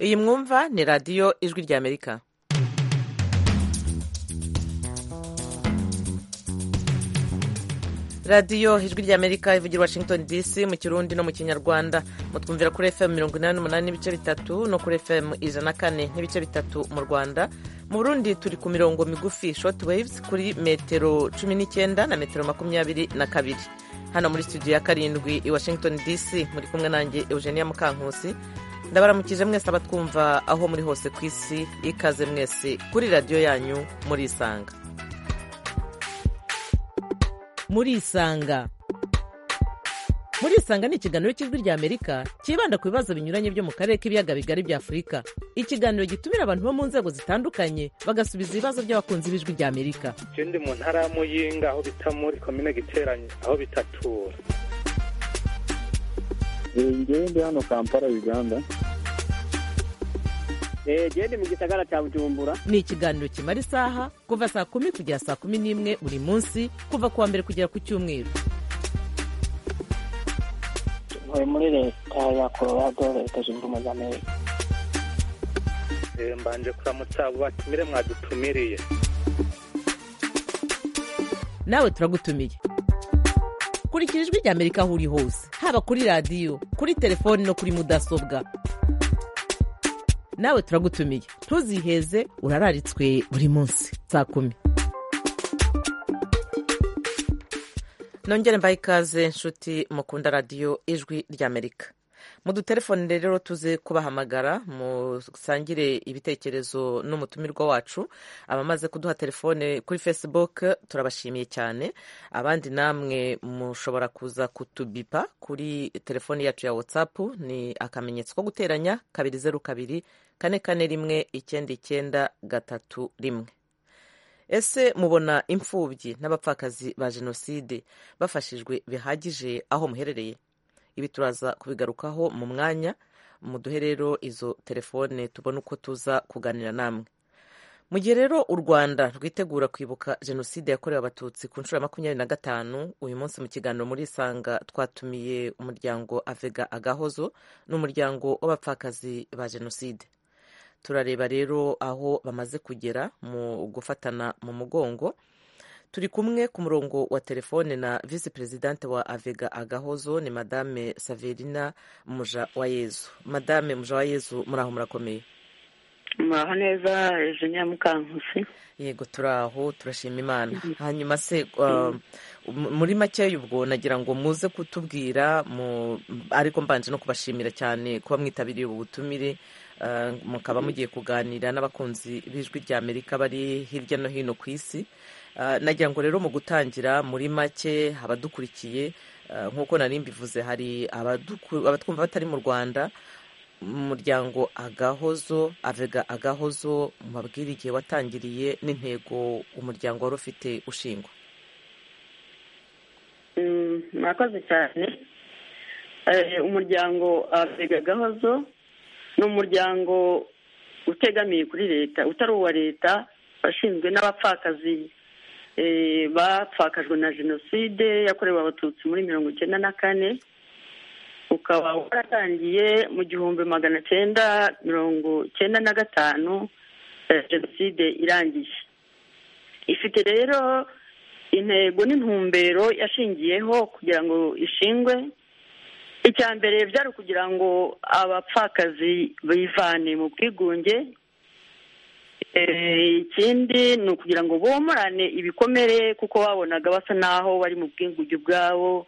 iyi mwumva ni radiyo ijwi ry'amerika radiyo ijwi ry'amerika ivugira washington dc mu kirundi no mu kinyarwanda mutwumvira kuri fm mirongo inani n'umunani n'ibice bitatu no kuri fm ijana na kane n'ibice bitatu mu rwanda mu burundi turi ku mirongo migufi shoti waves kuri metero cumi n'icyenda na metero makumyabiri na kabiri hano muri studio ya karindwi i washington dc muri kumwe nanjye eugenia mukankusi ndabaramukije mwese abatwumva aho muri hose ku isi ikaze mwese kuri radiyo yanyu muri isanga muri isanga muri isanga ni ikiganiro cy'ijwi ry'amerika cyibanda ku bibazo binyuranye byo mu karere k'ibiyaga bigari bya afurika ikiganiro gitumira abantu bo mu nzego zitandukanye bagasubiza ibibazo by'abakunzi b'ijwi ry'amerika ikindi mu ntara ya muyinga aho bita muri komine giteranye aho bitatura ngewe ndi hano kampala uganda gende mu gisagara cya bujumbura ni ikiganiro kimara isaha kuva saa kumi kugera saa kumi n'imwe buri munsi kuva ku wa mbere kugera ku cyumweru ntuye muri leta ya colorado leta zunze ubumwe za amerika mbanje kuramutsa abo batumire mwadutumiriye nawe turagutumiye kurikira ijwi ry'amerika aho uri hose haba kuri radiyo kuri telefoni no kuri mudasobwa nawe turagutumiye ntuziheze urararitswe buri munsi saa kumi nongere mbaye ikaze nshuti mukunda radiyo ijwi ry'amerika mu dutelefone rero tuze kubahamagara musangire ibitekerezo n'umutumirwa wacu abamaze kuduha telefone kuri facebook turabashimiye cyane abandi namwe mushobora kuza kutubipa kuri telefone yacu ya whatsapp ni akamenyetso ko guteranya kabiri zeru kabiri kane kane rimwe icyenda icyenda gatatu rimwe ese mubona imfubyi n'abapfakazi ba jenoside bafashijwe bihagije aho muherereye ibi turaza kubigarukaho mu mwanya muduhe rero izo telefone tubone uko tuza kuganira namwe mu gihe rero u rwanda rwitegura kwibuka jenoside yakorewe abatutsi ku nshuro ya makumyabiri na gatanu uyu munsi mu kiganiro muri isanga twatumiye umuryango avega agahozo n'umuryango w'abapfakazi ba jenoside turareba rero aho bamaze kugera mu gufatana mu mugongo turi kumwe ku murongo wa telefone na visi perezidante wa avega agahozo ni madame saverina muja wa yezu madame muja wa yezu muri aho murakomeye muraho neza eugenia mukankusi yego turaho turashima imana hanyuma se muri makeya ubwo nagira ngo muze kutubwira ariko mbanje no kubashimira cyane kuba mwitabiriye ubu butumire mukaba mugiye kuganira n'abakunzi b'ijwi ry'amerika bari hirya no hino ku isi nagira ngo rero mu gutangira muri make abadukurikiye nk'uko nari mbivuze hari abatwumva batari mu rwanda umuryango agahozo avega agahozo mubabwire igihe watangiriye n'intego umuryango wari ufite ushingwa murakoze cyane umuryango avega agahozo ni umuryango utegamiye kuri leta utari uwa leta washinzwe n'abapfakazi bapfakajwe na jenoside yakorewe abatutsi muri mirongo icyenda na kane ukaba waratangiye mu gihumbi magana cyenda mirongo cyenda na gatanu jenoside irangiye ifite rero intego n'intumbero yashingiyeho kugira ngo ishingwe icya mbere byari ukugira ngo abapfakazi bivane mu bwigunge ikindi ni ukugira ngo bomorane ibikomere kuko babonaga basa n'aho bari mu bwigunge ubwabo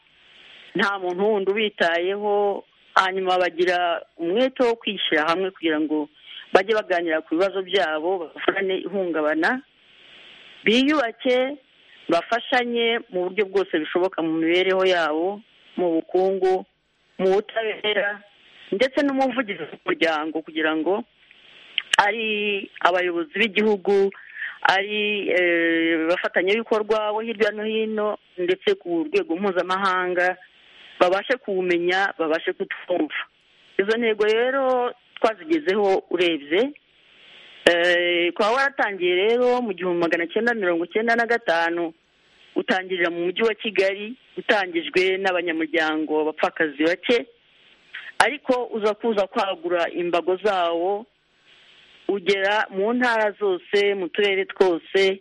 nta muntu wundi ubitayeho hanyuma bagira umwete wo kwishyira hamwe kugira ngo bajye baganira ku bibazo byabo bavurane ihungabana biyubake bafashanye mu buryo bwose bishoboka mu mibereho yabo mu bukungu mu butabera ndetse n'umuvugizi w'umuryango kugira ngo ari abayobozi b'igihugu ari abafatanyabikorwa bo hirya no hino ndetse ku rwego mpuzamahanga babashe kuwumenya babashe kutwumva izo ntego rero twazigezeho urebye twaba waratangiye rero mu gihumbi magana cyenda mirongo icyenda na gatanu utangirira mu mujyi wa kigali utangijwe n'abanyamuryango bapfakazi bake ariko uza kuza kwagura imbago zawo ugera mu ntara zose mu turere twose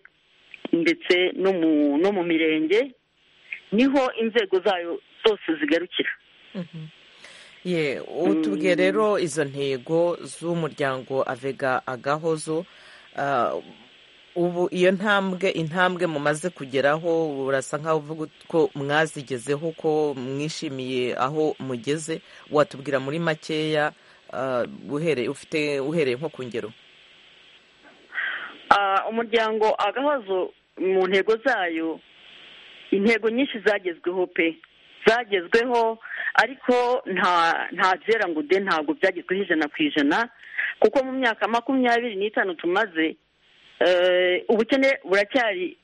ndetse no mu no mu mirenge niho inzego zayo zose zigarukira ye utubwiye rero izo ntego z'umuryango avega agahozo ah, ubu iyo ntambwe intambwe mumaze kugeraho urasa nkaho uvuga ko mwazigezeho ko mwishimiye aho mugeze watubwira muri makeya ah, uhereye ufite uhereye nko ku ngero Ah, umuryango agahozo mu ntego zayo intego nyinshi zagezweho pe zagezweho ariko nta nta byera ngo de ntabwo byagezweho ijana ku ijana kuko mu myaka makumyabiri n'itanu tumaze eh, ubukene buracyari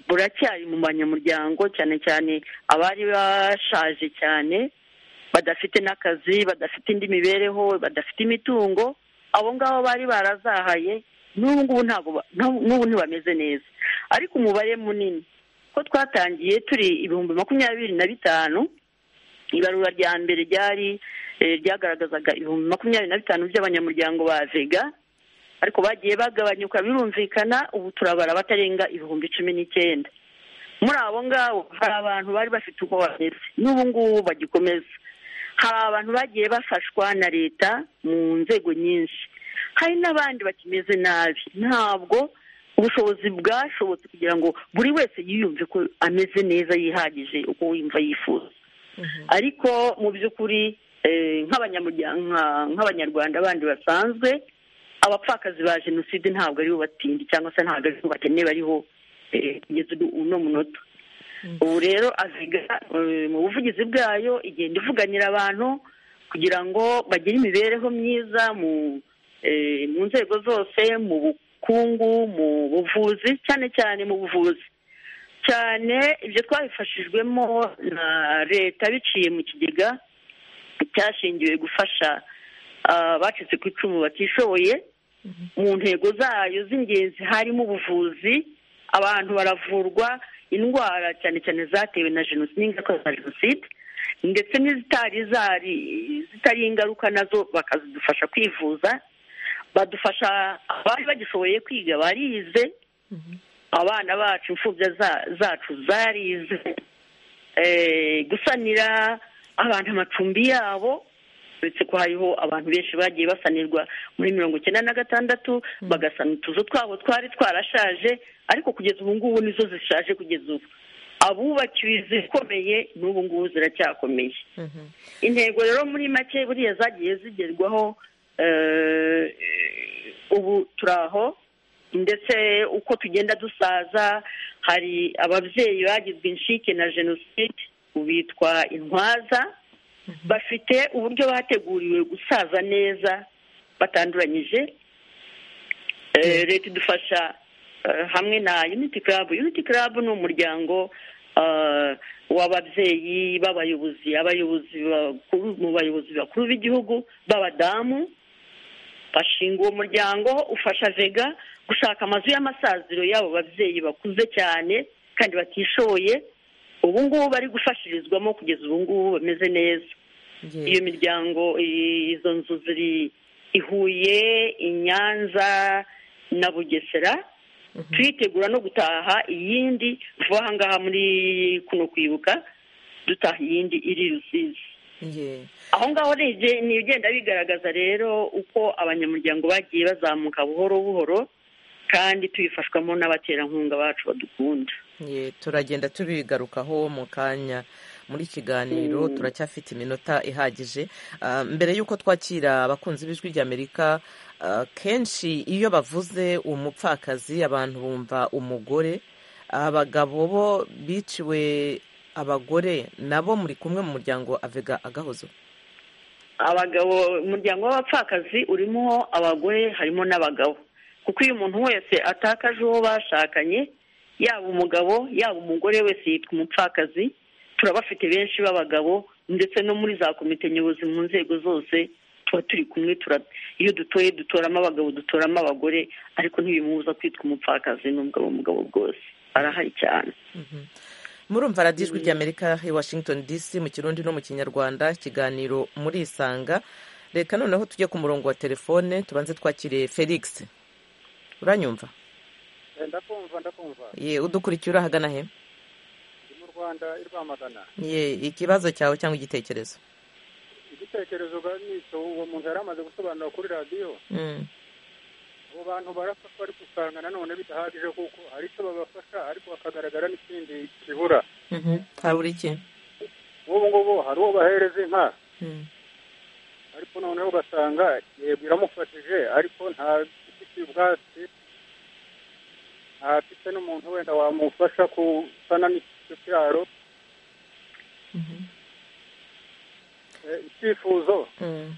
buracyari mu banyamuryango cyane cyane abari bashaje cyane badafite n'akazi badafite indi mibereho badafite imitungo abo ngabo bari barazahaye n'ubu ngubu ntabwo ba- n'ubu n'ubu ntibameze neza ariko umubare munini ko twatangiye turi ibihumbi makumyabiri na bitanu ibarura rya mbere ryari eh, ryagaragazaga ibihumbi makumyabiri na bitanu by'abanyamuryango ba vega ariko bagiye bagabanyuka birumvikana ubu turabara abatarenga ibihumbi cumi n'icyenda muri abo ngabo hari abantu bari bafite uko bameze n'ubu ngubu bagikomeza hari abantu bagiye bafashwa na leta mu nzego nyinshi hari n'abandi bakimeze nabi ntabwo ubushobozi bwashobotse kugira ngo buri wese yiyumve ko ameze neza yihagije uko wumva yifuza ariko mu by'ukuri eh, nk'abanyamurya- nka- nk'abanyarwanda bandi basanzwe abapfakazi ba jenoside ntabwo aribo batindi cyangwa se ntabwo aribo bakene bariho eh, kugeza ubu- uno munota ubu rero aviga eh, mu buvugizi bwayo igenda ivuganira abantu kugira ngo bagire imibereho myiza mu eh, mu nzego zose mu bukungu mu buvuzi cyane cyane mu buvuzi cyane ibyo twabifashijwemo na leta biciye mu kigega cyashingiwe gufasha ah, abacitse ku icumu batishoboye mu ntego zayo z'ingenzi harimo ubuvuzi abantu baravurwa indwara cyane cyane zatewe na jenoside n'ingaruka za jenoside ndetse n'izitari zari zitari ingaruka nazo bakazidufasha kwivuza badufasha abari bagishoboye kwiga barize abana bacu imfubya za- zacu zarize eh, gusanira abantu amacumbi yabo uretse ko hariho abantu benshi bagiye basanirwa muri mirongo icyenda na gatandatu bagasana utuzu twabo twari twarashaje ariko kugeza ubu ngubu nizo zishaje kugeza ubu abubakiwe izikomeye n'ubu ngubu ziracyakomeye intego rero muri make buriya zagiye zigerwaho eh, ubu turi aho ndetse uko tugenda dusaza hari ababyeyi bagizwe inshike na jenoside bitwa intwaza bafite uburyo bateguriwe gusaza neza batanduranyije Eh, leta idufasha eh, hamwe na unity club unity club ni umuryango eh, w'ababyeyi b'abayobozi abayobozi bakuru mu bayobozi bakuru b'igihugu b'abadamu bashinga uwo muryango ufasha vega gushaka amazu y'amasaziro y'abo babyeyi bakuze cyane kandi batishoboye ubu ngubu bari gufashirizwamo kugeza ubu ngubu bameze neza Ye. iyo miryango i- izo nzu ziri i Huye i Nyanza na Bugesera turitegura no gutaha iyindi vuba aha ngaha muri kuno kwibuka dutaha iyindi iri i Rusizi ye aho ngaho ni ibye- ni ibigenda bigaragaza rero uko abanyamuryango bagiye bazamuka buhoro buhoro kandi tubifashwamo n'abaterankunga bacu badukunda ye turagenda tubigarukaho mu kanya muri kiganiro turacyafite iminota ihagije Ah, mbere y'uko twakira abakunzi b'ijwi ry'amerika ah, kenshi iyo bavuze umupfakazi abantu bumva umugore abagabo bo biciwe abagore nabo muri kumwe mu muryango avega agahozo abagabo umuryango w'abapfakazi urimo abagore harimo n'abagabo kuko iyo umuntu wese atakaje uwo bashakanye yaba umugabo yaba umugore wese yitwa umupfakazi turabafite benshi b'abagabo ndetse no muri za komite nyobozi mu nzego zose tuba turi kumwe tura iyo dutoye dutoramo abagabo dutoramo abagore ariko ntibimubuza kwitwa umupfakazi n'ubwo aba umugabo bwose arahari cyane murumva radiyo ijwi ry'amerika i washington dc mu kirundi no mu kinyarwanda ikiganiro muri isanga reka noneho tujye ku murongo wa telefone tubanze twakire felix uranyumva ndakumva ndakumva ye udukurikiye uri ahagana he ndi mu rwanda i rwamagana ye ikibazo cyawe cyangwa igitekerezo igitekerezo uganisha uwo muntu yari amaze gusobanura kuri radiyo Mm, abo bantu barapfa ariko usanga nanone bidahagije kuko hari icyo babafasha ariko hakagaragara n'ikindi kibura mhm. habura iki nk'ubu ngubu hari uwo bahereza inka Mm, ariko noneho ugasanga yego iramufashije ariko ntafite ubwatsi ntafite n'umuntu wenda wamufasha gusana n'icyo cyaro mhm. Eh, icyifuzo Mm.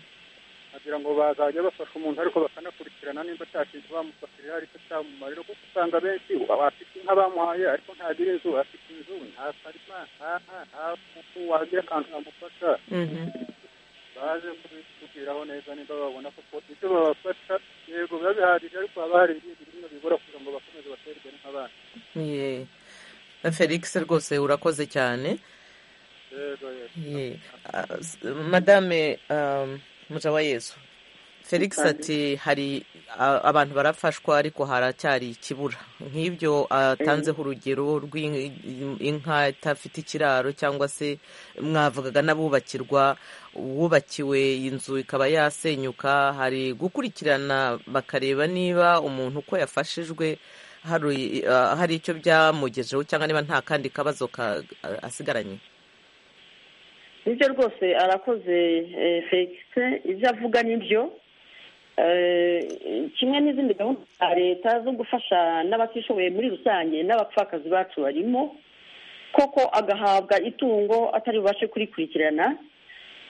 agira ngo bazajya bafasha umuntu ariko bakanakurikirana nimba cya kintu bamufashije aricyo cyamumarira kuko usanga benshi abafite inka bamuhaye ariko ntagira inzu afite inzu nta karima nta nta nta kuku wagira akantu kamufasha Mhm. baje kubitubwiraho neza nimba babona kuko ibyo babafasha yego biba bihagije ariko haba hari ibindi bintu bibura kugira ngo bakomeze batere imbere nk'abandi Ye. felix rwose urakoze cyane yego yego Ye. Ah, s- madame um, mujawa yesu felix ati hari ah, abantu barafashwa ariko haracyari ikibura nk'ibyo atanzeho urugero rw'inka itafite ikiraro cyangwa se mwavugaga n'abubakirwa uwubakiwe inzu ikaba yasenyuka hari gukurikirana bakareba niba umuntu uko yafashijwe hari ah, hari icyo byamugejeho cyangwa niba nta kandi kabazo ka- asigaranye nibyo rwose arakoze eh, felix ibyo avuga nibyo Eh, kimwe n'izindi gahunda za leta zo gufasha n'abatishoboye muri rusange n'abapfakazi bacu barimo koko agahabwa itungo atari bubashe kurikurikirana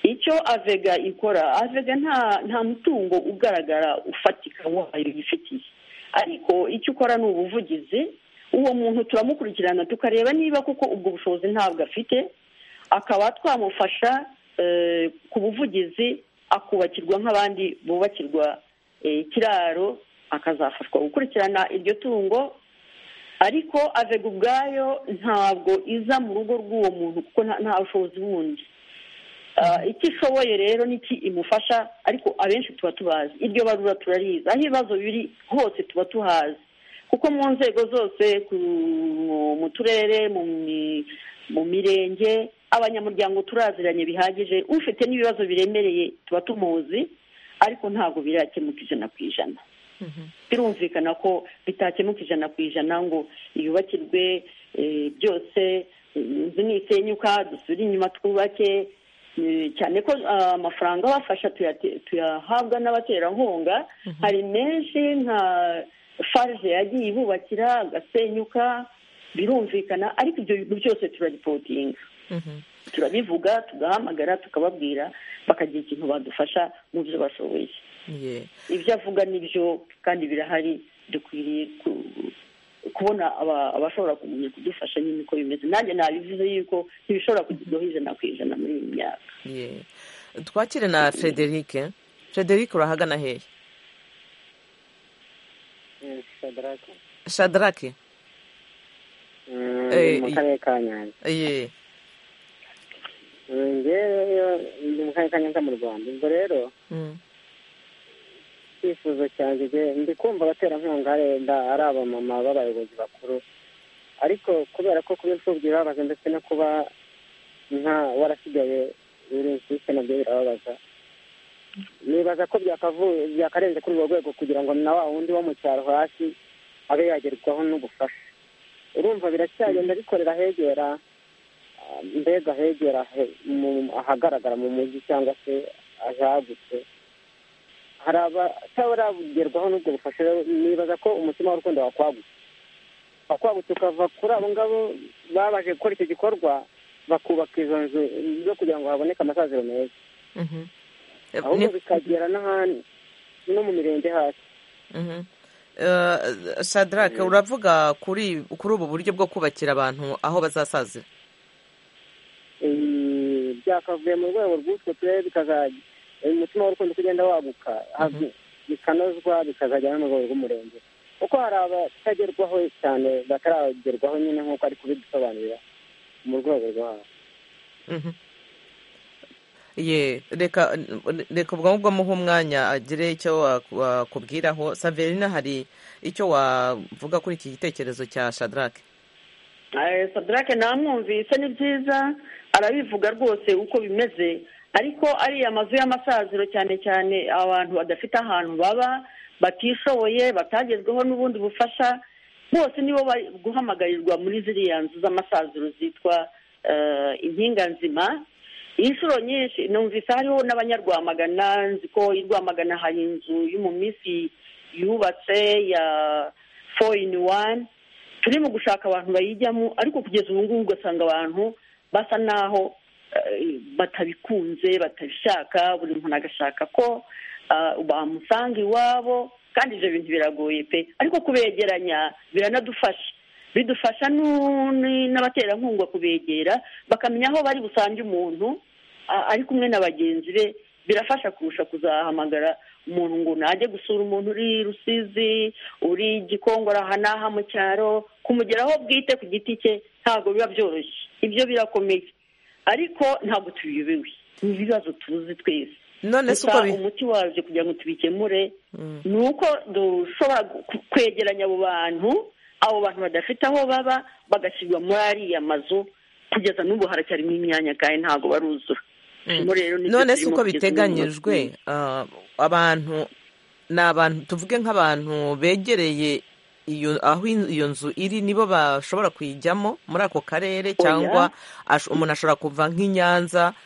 icyo avega ikora avega nta nta mutungo ugaragara ufatika wayo yifitiye ariko icyo ukora ni ubuvugizi uwo muntu turamukurikirana tukareba niba kuko ubwo bushobozi ntabwo afite akaba twamufasha eh, ku buvugizi akubakirwa nk'abandi bubakirwa eh, ikiraro akazafashwa gukurikirana iryo tungo ariko avega ubwayo ntabwo iza mu rugo rw'uwo muntu kuko nta- nta bushobozi bundi Ah, icyo ishoboye rero n'iki imufasha ariko abenshi tuba tubazi iryo barura turarizi aho ibibazo biri hose tuba tuhazi kuko mu nzego zose ku- mu turere mu mi- mu mirenge abanyamuryango turaziranye bihagije ufite n'ibibazo biremereye tuba tumuzi ariko ntabwo birakemuka ijana ku ijana birumvikana ko bitakemuka ijana ku ijana ngo yubakirwe eh, byose eh, inzu nisenyuka dusubire inyuma twubake eh, cyane ko ah, amafaranga abafasha tuyate- tuyahabwa n'abaterankunga hari menshi nka farge yagiye ibubakira agasenyuka birumvikana ariko ibyo bintu byose turaripotinga Mhm. turabivuga tugahamagara tukababwira bakagira ikintu badufasha mu byo bashoboye Ye. ibyo avuga nibyo kandi birahari dukwiriye ku- kubona aba- abashobora kumenya kudufasha nyine uko bimeze nanjye nabivuze yuko ntibishobora kugerwaho ijana ku ijana muri iyi myaka Ye. twakire na frederic frederic urahagana hehe shadaraka shadaraki Eh, Mm, mu i- karere ka nyanza ye Mm, njyewe iyo ndi mu karere ka nyanza mu rwanda ubwo rero Mm. icyifuzo cyanjye njye- ndi kumva abaterankunga ari wenda ari abamama b'abayobozi bakuru ariko kubera ko kuba imfubyi birababaza ndetse no kuba nta warasigaye uri insiste nabyo birababaza nibaza ko byakavuye byakarenze kuri urwo rwego kugira ngo na wa wundi wo mu cyaro hasi abe yagerwaho n'ubufasha urumva biracyagenda bikorera hegera ah, mbega hegera he- mu- ahagaragara mu mujyi cyangwa se ahagutse hari abataragerwaho n'ubwo bufasha rero nibaza ko umutima w'urukundo wakwagutse wakwagutse ukava kuri abo ngabo babaje gukora icyo gikorwa bakubaka izo nzu zo kugira ngo haboneke amasaziro meza Mhm. ahubwo Ni- bikagera n'ahandi no mu mirenge hasi Mhm. Eh, shadaraki uravuga kuri kuri ubu buryo bwo kubakira abantu aho bazasazira Eh, byakavuye mu rwego rw'utwo turere bikazajya eh, umutima w'urukundo kugenda waguka hab- bikanozwa bikazajya no mu rwego rw'umurenge kuko hari abatagerwaho cyane bataragerwaho nyine nk'uko ari kubidusobanurira mu rwego rwabo Mhm. Ye, reka reka ubwo ngubwo muhe umwanya agire icyo wa- wakubwiraho saverina hari icyo wavuga kuri iki gitekerezo cya shadarake Eh, sadarake namwumvise ni byiza arabivuga rwose uko bimeze ariko ariya mazu y'amasaziro cyane cyane abantu badafite ahantu baba batishoboye batagezweho n'ubundi bufasha bose nibo bari guhamagarirwa muri ziriya nzu z'amasaziro zitwa eh, impinga nzima inshuro nyinshi numvise hariho n'abanyarwamagana nzi ko i rwamagana hari inzu y'umumisi yubatse ya four in one turi mu gushaka abantu bayijyamo ariko kugeza ubu ngubu ugasanga abantu basa naho eh, batabikunze batabishaka buri muntu agashaka ko ah, bamusanga iwabo kandi ibyo bintu biragoye pe ariko kubegeranya biranadufasha bidufasha nu- ni- n'abaterankunga kubegera bakamenya aho bari busange umuntu a- ari kumwe na bagenzi be birafasha kurusha kuzahamagara umuntu ngo najye gusura umuntu uri rusizi uri gikongora aha n'aha mu cyaro kumugeraho bwite ku giti cye ntabwo biba byoroshye ibyo birakomeye ariko ntabwo tubiyobewe ni ibibazo tuzi twese none se uko gusa bi- umuti wabyo kugira ngo tubikemure Mm. ni uko dushobora gu- kwegeranya abo bantu abo bantu badafite aho baba bagashyirwa muri ariya mazu kugeza n'ubu haracyarimo imyanya kandi ntabwo baruzura Turimo rero nibyo none se turimo uko kugeza n'ubu. biteganyijwe ah, abantu ni abantu tuvuge nk'abantu begereye iyo aho in- iyo nzu iri nibo bashobora kuyijyamo muri ako karere cyangwa ash- umuntu ashobora kuva nk'i Nyanza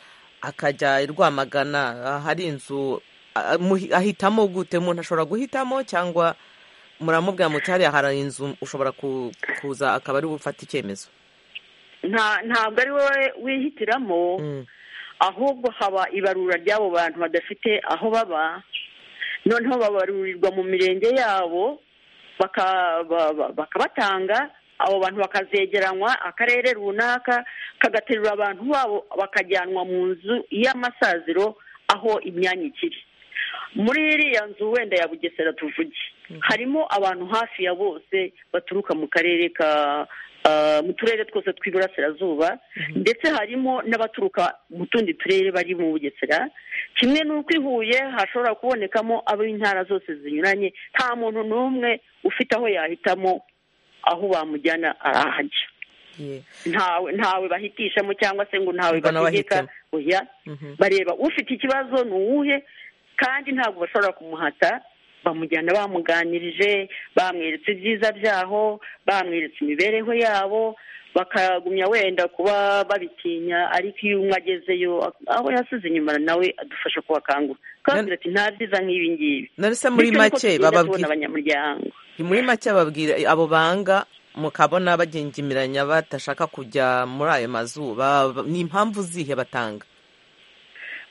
akajya i Rwamagana ah, hari inzu ah, muhi- ahitamo gute umuntu ashobora guhitamo cyangwa muramubwira muti hariya hari inzu ushobora ku- kuza akaba ari bufate icyemezo Nta- ntabwo ari wowe wihitiramo Mm. ahubwo haba ibarura ry'abo bantu badafite aho baba noneho babarurirwa mu mirenge yabo baka- ba- ba- bakabatanga abo bantu bakazegeranywa akarere runaka kagaterura abantu babo bakajyanwa mu nzu y'amasaziro aho imyanya ikiri muri iriya nzu wenda ya bugesera tuvuge harimo abantu hafi ya bose baturuka mu karere ka ah, mu turere twose tw'iburasirazuba ndetse harimo n'abaturuka mu tundi turere bari mu bugesera kimwe n'uko i huye hashobora kubonekamo ab'intara zose zinyuranye nta muntu n'umwe ufite aho yahitamo aho bamujyana arahajya Ye. ntawe ntawe bahitishamo cyangwa se ngo ntawe Ngo nawe bategeka ahitemo. oya Mhm. bareba ufite ikibazo ni uwuhe kandi ntabwo bashobora kumuhata bamujyana bamuganirije bamweretse ibyiza byaho bamweretse imibereho yabo bakagumya wenda kuba babitinya ariko iyo umwe agezeyo aho yasize inyuma nawe adufasha kubakangura kandi Nan- ati nta byiza nk'ibi ngibi none se muri Bityo niko make tugenda tubona bababwira abanyamuryango muri make babwira abo banga mukabona bagengimiranya badashaka kujya muri ayo mazu ba- ba- ni impamvu zihe batanga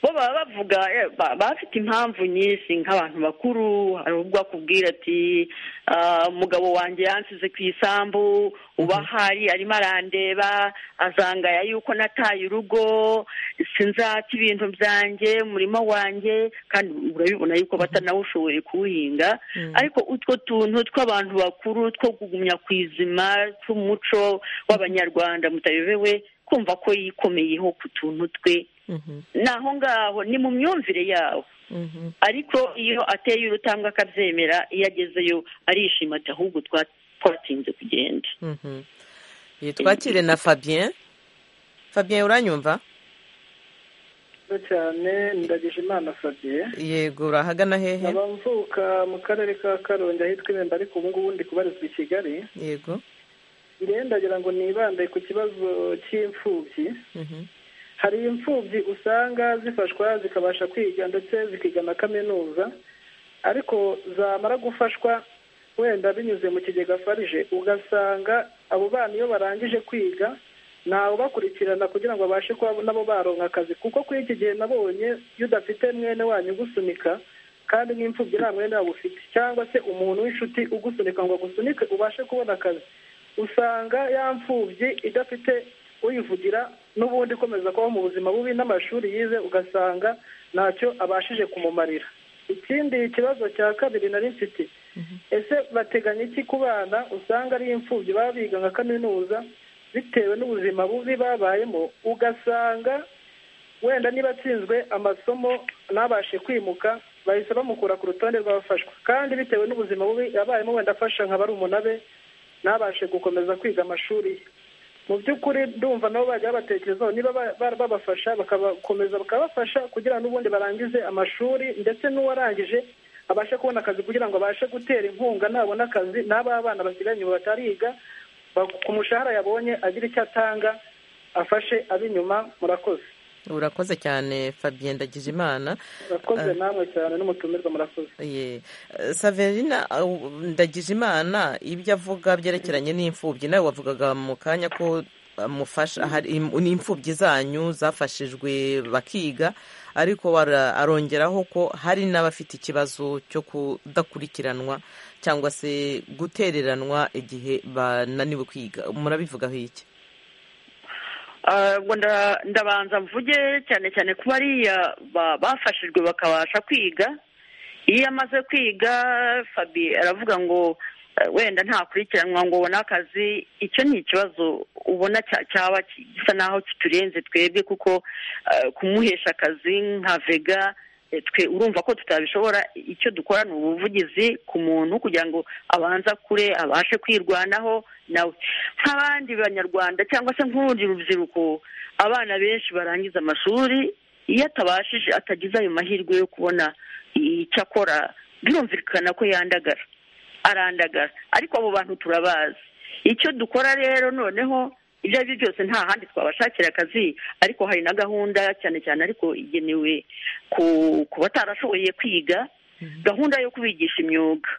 bo baba bavuga eh, ba- bafite impamvu nyinshi nk'abantu bakuru hari ubwo akubwira ati "Ah, umugabo wanjye yansize ku isambu uba ahari arimo arandeba azangaya yuko nataye urugo sinzata ibintu byanjye umurima wanjye kandi urabibona yuko batanawushoboye kuwuhinga ariko utwo tuntu tw'abantu bakuru two kugumya ku izima tw'umuco w'abanyarwanda mutayobewe kumva ko yikomeyeho ku tuntu twe Mhm, ni aho ngaho ni mu myumvire yabo mhm. ariko iyo ateye urutambwe akabyemera iyo agezeyo arishima ati ahubwo twa- twatinze kugenda Mhm. Ye, twakire na fabien fabien uranyumva nziza cyane ndagije imana fabien yego urahagana hehe nkaba mvuka mu karere ka karongi ahitwa irembo ariko ubu ngubu ndi kubarizwa i kigali yego njyewe ndagira ngo nibande ku kibazo cy'imfubyi Mhm, hari imfubyi usanga zifashwa zikabasha kwiga ndetse zikiga na kaminuza ariko zamara gufashwa wenda binyuze mu kigega farije ugasanga abo bana iyo barangije kwiga ntawe ubakurikirana kugira ngo babashe kuba nabo baronka akazi kuko kuri iki gihe nabonye iyo udafite mwene wanyu ugusunika kandi nk'imfubyi nta mwene waba ufite cyangwa se umuntu w'inshuti ugusunika ngo agusunike ubashe kubona akazi usanga ya mfubyi idafite uyivugira n'ubundi ikomeza kubaho mu buzima bubi n'amashuri yize ugasanga ntacyo abashije kumumarira ikindi kibazo cya kabiri nari mfite ese bateganya iki ku bana usanga ari imfubyi baba biga nka kaminuza bitewe n'ubuzima bubi babayemo ugasanga wenda niba atsinzwe amasomo ntabashe kwimuka bahise bamukura ku rutonde rw'abafashwa kandi bitewe n'ubuzima bubi yabayemo wenda afasha nka barumuna be ntabashe gukomeza kwiga amashuri ye mu by'ukuri ndumva nabo bajya babatekerezaho niba babafasha bakabakomeza bakabafasha kugira ngo n'ubundi barangize amashuri ndetse n'uwarangije abashe kubona akazi kugira ngo abashe gutera inkunga nabona akazi n'aba bana basigaye batariga ku mushahara yabonye agira icyo atanga afashe ab'inyuma murakoze urakoze cyane fabien ndagijimana urakoze namwe cyane n'umutumirwa murakoze saverina ndagijimana ibyo avuga byerekeranye n'imfubyi nawe wavugaga mu kanya ko mufasha n'imfubyi zanyu zafashijwe bakiga ariko arongeraho ko hari n'abafite ikibazo cyo kudakurikiranwa cyangwa se gutereranwa igihe bananiwe kwiga murabivugaho iki ndabanza mvuge cyane cyane ko bariya bafashijwe bakabasha kwiga iyo amaze kwiga fabi aravuga ngo wenda ntakurikiranwa ngo ubone akazi icyo ni ikibazo ubona cyaba gisa naho kiturenze twebwe kuko kumuhesha akazi nka vega twe urumva ko tutabishobora icyo dukora ni ubuvugizi ku muntu kugira ngo abanza kure abashe kwirwanaho nawe nk'abandi banyarwanda cyangwa se nk'urundi rubyiruko abana benshi barangiza amashuri iyo atabashije atagize ayo mahirwe yo kubona icyo akora birumvikana ko yandagara arandagara ariko abo bantu turabazi icyo dukora rero noneho ibyo ari byo byose nta handi twabashakira akazi ariko hari na gahunda cyane cyane ariko igenewe ku batarashoboye kwiga gahunda yo kubigisha imyuga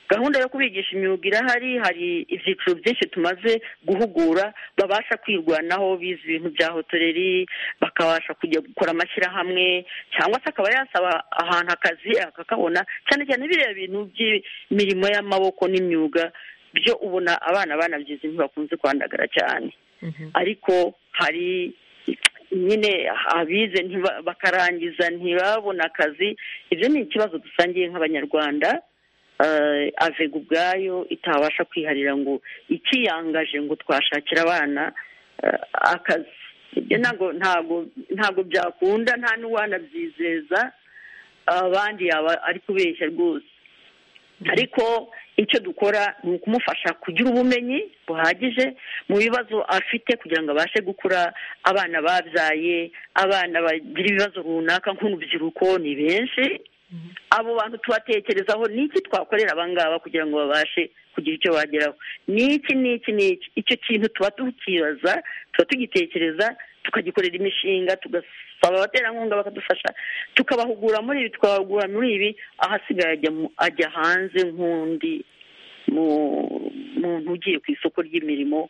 gahunda yo kubigisha imyuga irahari hari ibyiciro byinshi tumaze guhugura babasha kwirwanaho bize ibintu bya hotoreri bakabasha kujya gukora amashyirahamwe cyangwa se akaba yasaba ahantu akazi akakabona cyane cyane biriya bintu by'imirimo y'amaboko n'imyuga byo ubona abana banabyize ntibakunze kwandagara cyane ariko hari nyine abize bakarangiza ntibabone akazi ibyo ni ikibazo dusangiye nk'abanyarwanda avega ubwayo itabasha kwiharira ngo ikiyangaje ngo twashakira abana akazi ibyo ntabwo byakunda nta n'uwanabyizeza abandi yaba ari kubeshya rwose ariko icyo dukora ni ukumufasha kugira ubumenyi buhagije mu bibazo afite kugira ngo abashe gukura abana babyaye abana bagira ibibazo runaka nk'urubyiruko ni benshi abo bantu tubatekerezaho ni iki twakorera abangaba kugira ngo babashe kugira icyo bageraho ni iki ni iki ni iki icyo kintu tuba tukibaza tuba tugitekereza tukagikorera imishinga tugasaba abaterankunga bakadufasha tukabahugura muri ibi tukabahugura muri ibi ahasigaye ajya hanze nk'undi muntu ugiye ku isoko ry'imirimo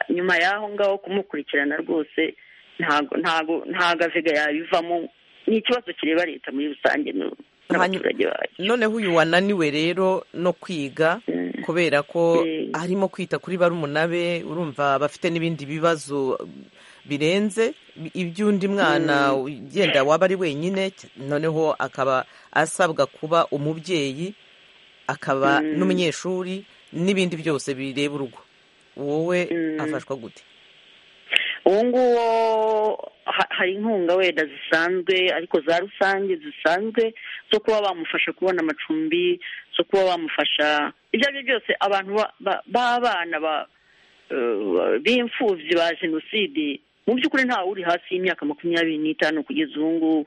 nyuma y'aho ngaho kumukurikirana rwose ntago avega yabivamo ni ikibazo kireba leta muri rusange n'abaturage bayo noneho uyu wananiwe rero no kwiga kubera ko arimo kwita kuri barumuna be urumva bafite n'ibindi bibazo birenze iby'undi mwana ugenda waba ari wenyine noneho akaba asabwa kuba umubyeyi akaba n'umunyeshuri n'ibindi byose bireba urugo wowe afashwa gute uwo nguwo hari inkunga wenda zisanzwe ariko za rusange zisanzwe zo kuba bamufasha kubona amacumbi zo kuba bamufasha ibyo ari byo byose abantu b'abana b'imfubyi ba jenoside mu by'ukuri ntawe uri hasi y'imyaka makumyabiri n'itanu kugeza ubu ngubu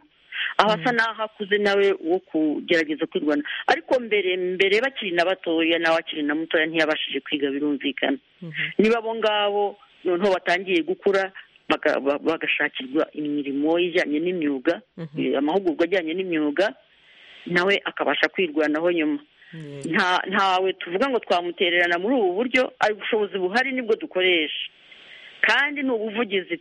aho asa n'aho akuze nawe wo kugerageza kwirwana ariko mbere mbere bakiri na batoya nawe akiri na mutoya ntiyabashije kwiga birumvikana niba abo ngabo noneho batangiye gukura bagashakirwa imirimo ijyanye n'imyuga amahugurwa ajyanye n'imyuga nawe akabasha kwirwanaho nyuma ntawe tuvuga ngo twamutererana muri ubu buryo ubushobozi buhari nibwo dukoresha kandi ni ubuvugizi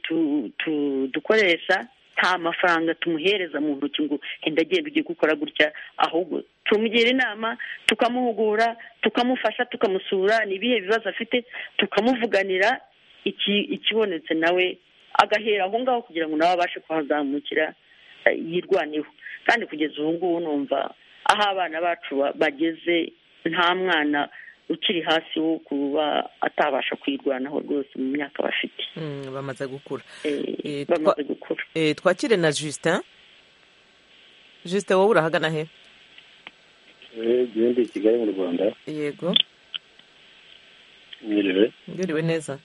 dukoresha nta mafaranga tumuhereza mu ntoki ngo henda agenda ugiye gukora gutya ahubwo tumugira inama tukamuhugura tukamufasha tukamusura ni ibihe bibazo afite tukamuvuganira ikibonetse nawe agahera aho ngaho kugira ngo nawe abashe kuhazamukira yirwaneho kandi kugeza ubu ngubu numva aho abana bacu bageze nta mwana ukiri hasi wo kuba atabasha kwirwanaho rwose mu myaka bafite Mm, bamaze gukura Eh, Eh, bamaze gukura Eh, twakire na justin justin wowe urahagana he igihembo i kigali mu rwanda yego mwiriwe ngiriwe neza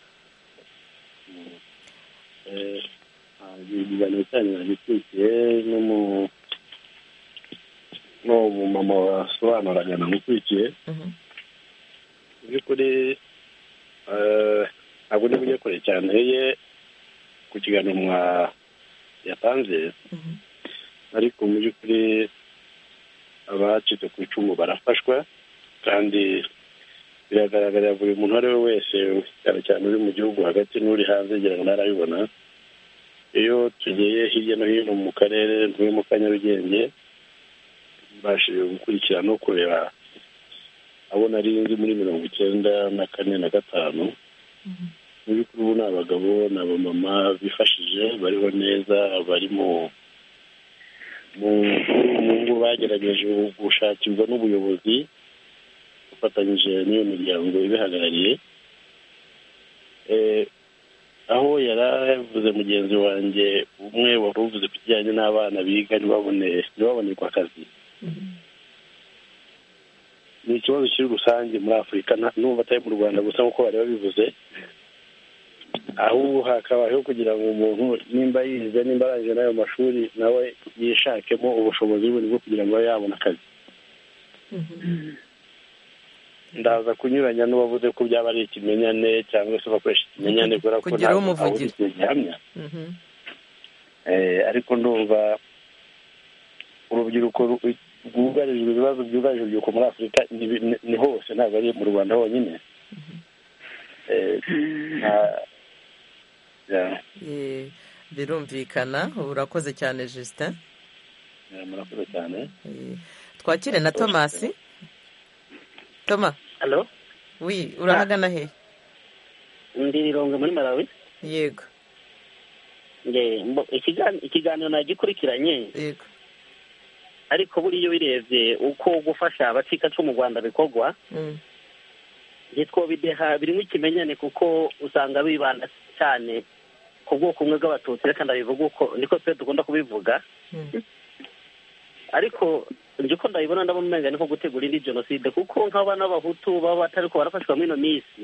ikiganiro cyanyu nagikurikiye n'umu- n'uwo mumama wasobanuraga namukurikiye Mhm. mu by'ukuri eh, ntabwo ndi bujye kure cyane ye ku kiganiro mwa yatanze Mhm. ariko mu by'ukuri abacitse ku icumu barafashwa kandi biragaragarira buri muntu uwo ari we wese cyane cyane uri mu gihugu hagati n'uri hanze ngira ngo ntarabibona iyo tugiye hirya no hino mu karere ntuye mu ka nyarugenge mbashije gukurikira no kureba abo nari nzi muri mirongo icyenda na kane na gatanu mu by'ukuri ubu ni abagabo ni abamama bifashije bariho neza bari mu mu mu ngo bagerageje gushakirwa n'ubuyobozi bafatanyije n'iyo miryango ibihagarariye Eh, aho yari avuze mugenzi wanjye umwe wari uvuze ku kijyanye n'abana biga ntibabone ntibabonerwe akazi ni ikibazo kiri rusange muri afurika nta- n'ubwo atari mu rwanda gusa nk'uko bari babivuze ahubwo hakabayeho kugira ngo umuntu nimba yize nimba arangije n'ayo mashuri nawe yishakemo ubushobozi bundi bwo kugira ngo abe yabona akazi ndaza kunyuranya n'uwavuze ko byaba ari ikimenyane cyangwa se bakoresha ikimenyane kubera ko Kugira ntabwo umuvugira. aho ikintu gihamya Mhm. Eh, ariko ndumva urubyiruko ru- rwugarijwe ibibazo byugarije urubyiruko muri afurika ni bi- ni- ni hose ntabwo ari mu rwanda honyine Eh, nta- ya- Eh, birumvikana urakoze cyane justin ya, murakoze cyane Eh, twakire na thomas toma halo wi urahagana he ndi rirongo muri malawi yego Nge- mbo- ikigan- ikiganiro nagikurikiranye yego ariko buriya ubirebye uko gufasha abacikacumu mu rwanda bikorwa Mm, ntitwobideha birimo ikimenyane kuko usanga bibanda cyane ku bwoko bumwe bw'abatutsi reka ndabivuga uko niko twe dukunda kubivuga mm, ariko njye uko ndabibona ndabona umenga ni nko gutegura indi jenoside kuko nk'abana b'abahutu baba batari ko barafashwa muri ino minsi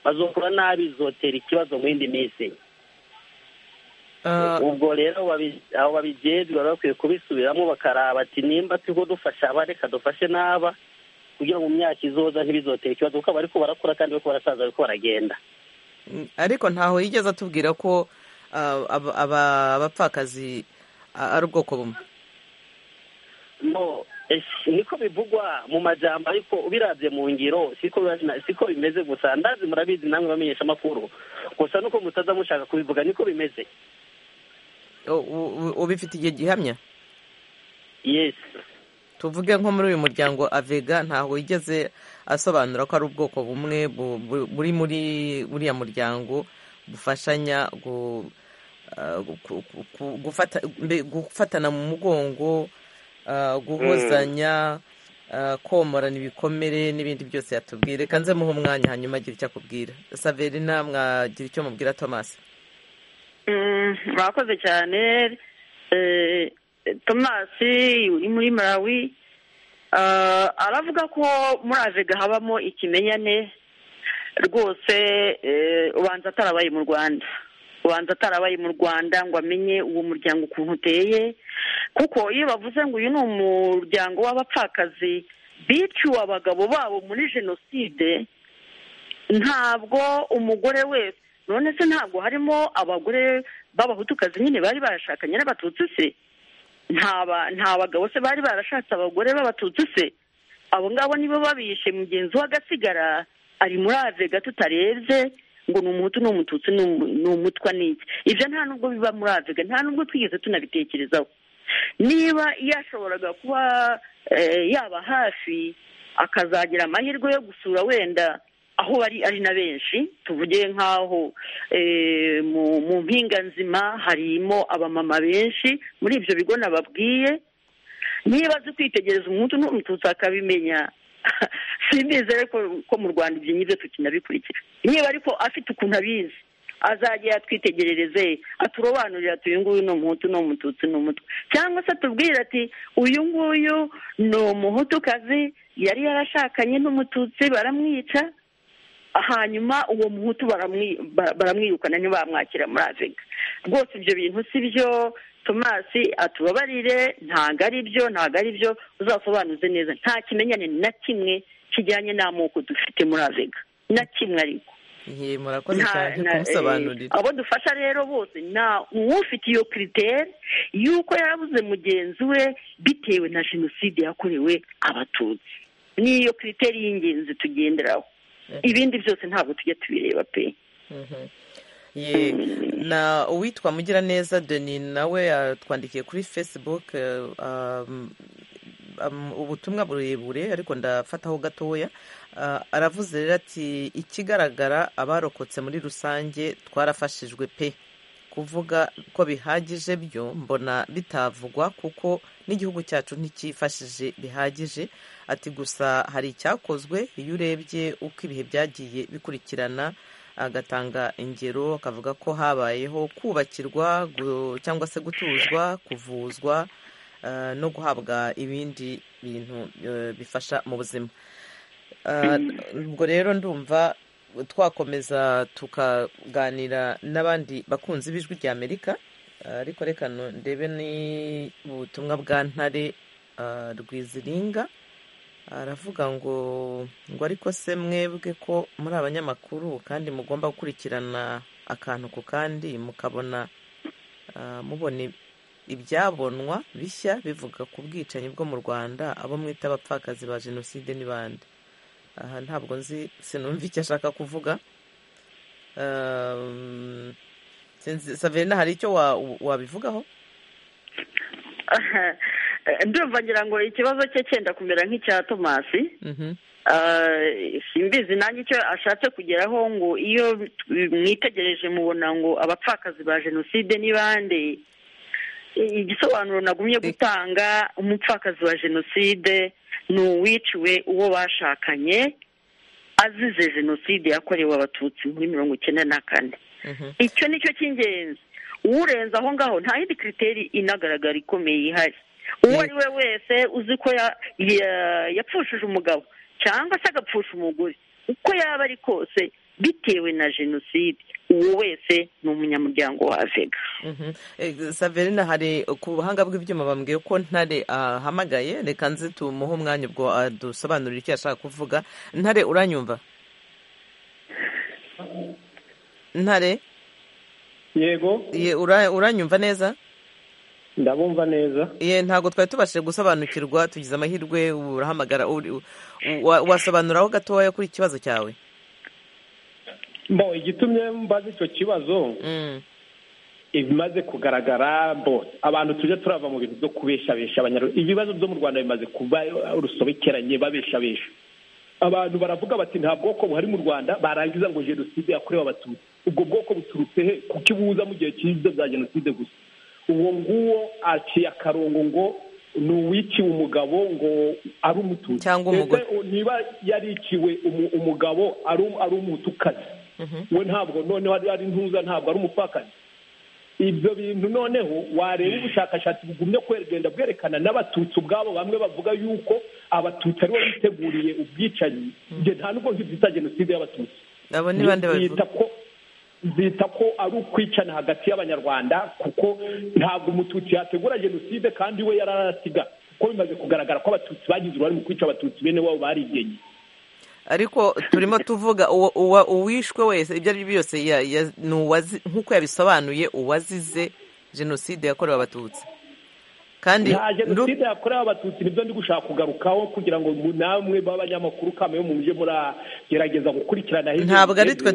bazokora nabi zotera ikibazo mu yindi minsi ah, ubwo rero babi- abo babijejwe baba bakwiye kubisubiramo bakaraba ati nimba turiho dufasha aba reka dufashe n'aba kugira ngo mu myaka izoza ntibizotere ikibazo kuko bariko barakura kandi bariko barasaza bariko baragenda mm, ariko ntaho yigeze atubwira ko ah, aba- aba- abapfakazi ah, ari ubwoko bumwe no es- niko bivugwa mu majambo ariko ubirabye mu ngiro siko biba- siko bimeze gusa ndazi murabizi namwe bamenyesha amakuru gusa nuko mutaza mushaka kubivuga niko bimeze U- u- ubifite igihe gihamya yes tuvuge nko muri uyu muryango avega ntaho yigeze asobanura ko ari ubwoko bumwe bu- bu- buri muri buriya muryango bufashanya gu- ah, gu- ku- ku- ku- gufata- mbe- gufatana mu mugongo ah, guhozanya ah, komorana ibikomere n'ibindi byose yatubwira reka nze muhe umwanya hanyuma agira icyo akubwira saverina mwagira icyo mubwira thomas Mm, murakoze cyane Eh, tomasi uri muri malawi Ah, aravuga ko muri avega habamo ikimenyane rwose eh, ubanza atarabaye mu rwanda ubanza atarabaye mu rwanda ngo amenye uwo muryango ukuntu uteye kuko iyo bavuze ngo uyu ni umuryango w'abapfakazi biciwe abagabo babo muri jenoside ntabwo umugore wese none se ntabwo harimo abagore b'abahutukazi nyine bari barashakanye n'abatutsi se nta ba- nta bagabo se bari barashatse abagore b'abatutsi se abo ngabo nibo babishe mugenzi we agasigara ari muri avega tutarebye ngo ni umuhutu ni umututsi ni umu- ni umutwa n'iki ibyo nta nubwo biba muri avega nta nubwo twigeze tunabitekerezaho niba yashoboraga kuba eh, yaba hafi akazagira amahirwe yo gusura wenda aho bari ari na benshi tuvuge nk'aho eh, mu mu mpinga nzima harimo abamama benshi muri ibyo bigo nababwiye niba azi kwitegereza umuntu n'umututsi akabimenya twizere ko mu rwanda ibyo ngibyo tukinabikurikira niba ariko afite ukuntu abizi azajya yatwitegerereze aturobanurira ati uyu nguyu ni umuhutu ni umututsi ni umutwe cyangwa se atubwire ati uyu nguyu ni umuhutukazi yari yarashakanye n'umututsi baramwica hanyuma uwo muhutu baramwirukana ntibamwakira muri avega rwose ibyo bintu si byo tomasi atubabarire ntabwo ari byo ntabwo ari byo uzasobanuze neza nta kimenyane na kimwe kijyanye n'amoko dufite muri avega na kimwe ariko murakoze cyane kumusobanurira abo dufasha rero bose nta uwufite iyo kiriteri y'uko yarabuze mugenzi we bitewe na jenoside yakorewe abatutsi niyo kiriteri y'ingenzi tugenderaho ibindi byose ntabwo tujya tubireba pe na uwitwa mugiraneza deni nawe yatwandikiye kuri fesibuke ubutumwa burebure ariko ndafataho gatoya aravuze rero ati ikigaragara abarokotse muri rusange twarafashijwe pe kuvuga ko bihagije byo mbona bitavugwa kuko n'igihugu cyacu nticyifashije bihagije ati gusa hari icyakozwe iyo urebye uko ibihe byagiye bikurikirana agatanga ingero akavuga ko habayeho kubakirwa cyangwa se gutuzwa kuvuzwa no guhabwa ibindi bintu bifasha mu buzima ubwo rero ndumva twakomeza tukaganira n'abandi bakunzi b'ijwi rya amerika ariko reka ndebe n'ubutumwa bwa ntare rwiziringa aravuga ngo ngo ariko se mwebwe ko muri abanyamakuru kandi mugomba gukurikirana akantu ku kandi mukabona mubona ibyabonwa bishya bivuga ku bwicanyi bwo mu rwanda abo mwita abapfakazi ba jenoside n'ibandi aha ntabwo nzi sinumva icyo ashaka kuvuga saverina hari icyo wabivugaho ndumva ngira ngo ikibazo cye cyenda kumera nk'icya tomasi simbizi nanjye icyo ashatse kugeraho ngo iyo mwitegereje mubona ngo abapfakazi ba jenoside n'ibande igisobanuro nagumye gutanga umupfakazi wa jenoside ni uwiciwe uwo bashakanye azize jenoside yakorewe abatutsi muri mirongo icyenda na kane icyo ni cyo cy'ingenzi uwurenze aho ngaho nta yindi kiriteri inagaragara ikomeye ihari uwo ari we wese uzi ko yapfushije umugabo cyangwa se agapfusha umugore uko yaba ari kose bitewe na jenoside uwo wese ni umunyamuryango wa vega saverina hari ku buhanga bw'ibyuma bambwiye ko ntare ahamagaye reka nzi tumuhe umwanya ubwo dusobanurira icyo yashaka kuvuga ntare uranyumva ntare yego uranyumva neza ndabumva neza ye ntabwo twari tubashije gusobanukirwa tugize amahirwe urahamagara wasobanuraho gatoya kuri ikibazo cyawe mbo igitumye mbaze icyo kibazo ibimaze kugaragara bo abantu tujya turava mu bintu byo kubeshabesha abanyarwanda ibibazo byo mu rwanda bimaze kuba urusobekeranye babeshabesha abantu baravuga bati nta bwoko buhari mu rwanda barangiza ngo jenoside yakorewe abatutsi ubwo bwoko buturutse he kuko ibuza mu gihe cyiza bya jenoside gusa uwo nguwo aciye akarongo ngo ni uwiciwe umugabo ngo ari umutu cyangwa umugore niba yariciwe umugabo ari umutukazi we ntabwo noneho ari ntuza ntabwo ari umupfakazi ibyo bintu noneho wareba ubushakashatsi bugumye kugenda bwerekana n'abatutsi ubwabo bamwe bavuga yuko abatutsi aribo biteguriye ubwicanyi nta nubwo nk'ibyita jenoside y'abatutsi abo ni bande babivuga zita ko ari ukwicana hagati y'abanyarwanda kuko ntabwo umututsi yategura jenoside kandi we yararasiga kuko bimaze kugaragara ko abatutsi bagize uruhare mu kwica abatutsi bene wabo barigenye ariko turimo tuvuga uwishwe wese ibyo ari byo byose nk'uko yabisobanuye uwazize jenoside yakorewe abatutsi kandi nta jenoside yakorewe abatutsi nibyo ndi gushaka kugarukaho kugira ngo namwe b'abanyamakuru kame yo mu mujyi muragerageza gukurikirana ntabwo ari twe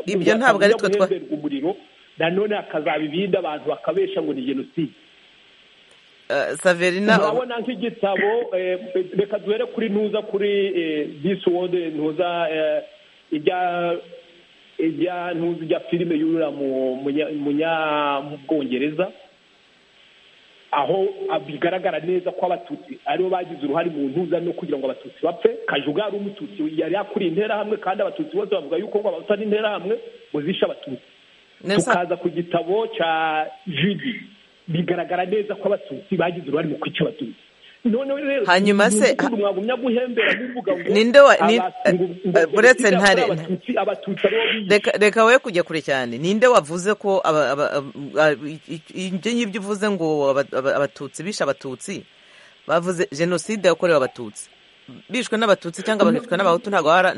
ibyo ntabwo ari twe twa umuriro nanone hakazabibinda abantu bakabesha ngo ni jenoside saverina urabona nk'igitabo reka duhere kuri ntuza kuri disi wode ntuza ijya ijya ntuza ijya filime yurira mu bwongereza aho bigaragara neza ko abatutsi aribo bagize uruhare mu ntuza no kugira ngo abatutsi bapfe kajuga ari umututsi yari yakuriye interahamwe kandi abatutsi bose bavuga yuko ngo abatutsi ari interahamwe ngo zishe abatutsi tukaza ku gitabo cya jidi bigaragara neza ko abatutsi bagize uruhare mu kwica abatutsi hanyuma se ninde uretse ntare reka we kujya kure cyane ninde wavuze ko ibyo ngibyo uvuze ngo abatutsi bishe abatutsi bavuze jenoside yakorewe abatutsi bishwe n'abatutsi cyangwa bafitwe n'abahutu ntabwo baba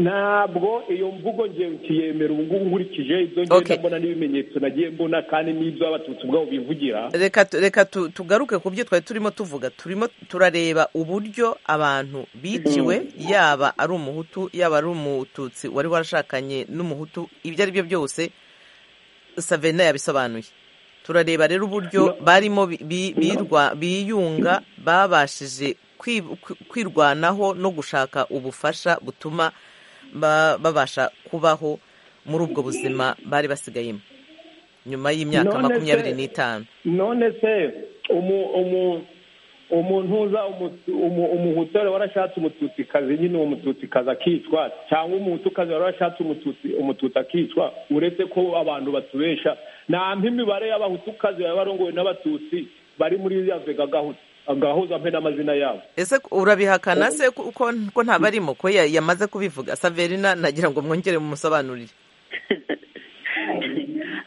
ntabwo iyo mvugo ngewe ukiyemera ubu ngubu nkurikije ibyo ngenda mbona n'ibimenyetso nagiye mbona kandi n'ibyo abatutsi ubwabo bivugira reka tugaruke ku byo twari turimo tuvuga turimo turareba uburyo abantu biciwe yaba ari umuhutu yaba ari umututsi wari warashakanye n'umuhutu ibyo ari byo byose savena yabisobanuye turareba rero uburyo barimo biyunga babashije kwirwanaho no gushaka ubufasha butuma babasha kubaho muri ubwo buzima bari basigayemo nyuma y'imyaka makumyabiri n'itanu none se umuntu uza umuhutore warashatse umututikazi nyine uwo mututikazi akicwa cyangwa umuhutukazi warashatse umututsi akicwa uretse ko abantu batubesha nta mibare y'abahutukazi baba barongowe n'abatutsi bari muri yazwe gahunda agahuza mpe n'amazina yabo ese urabihakana se ko ntabarimo ko yamaze kubivuga saverina nagira ngo mwongere mumusobanurire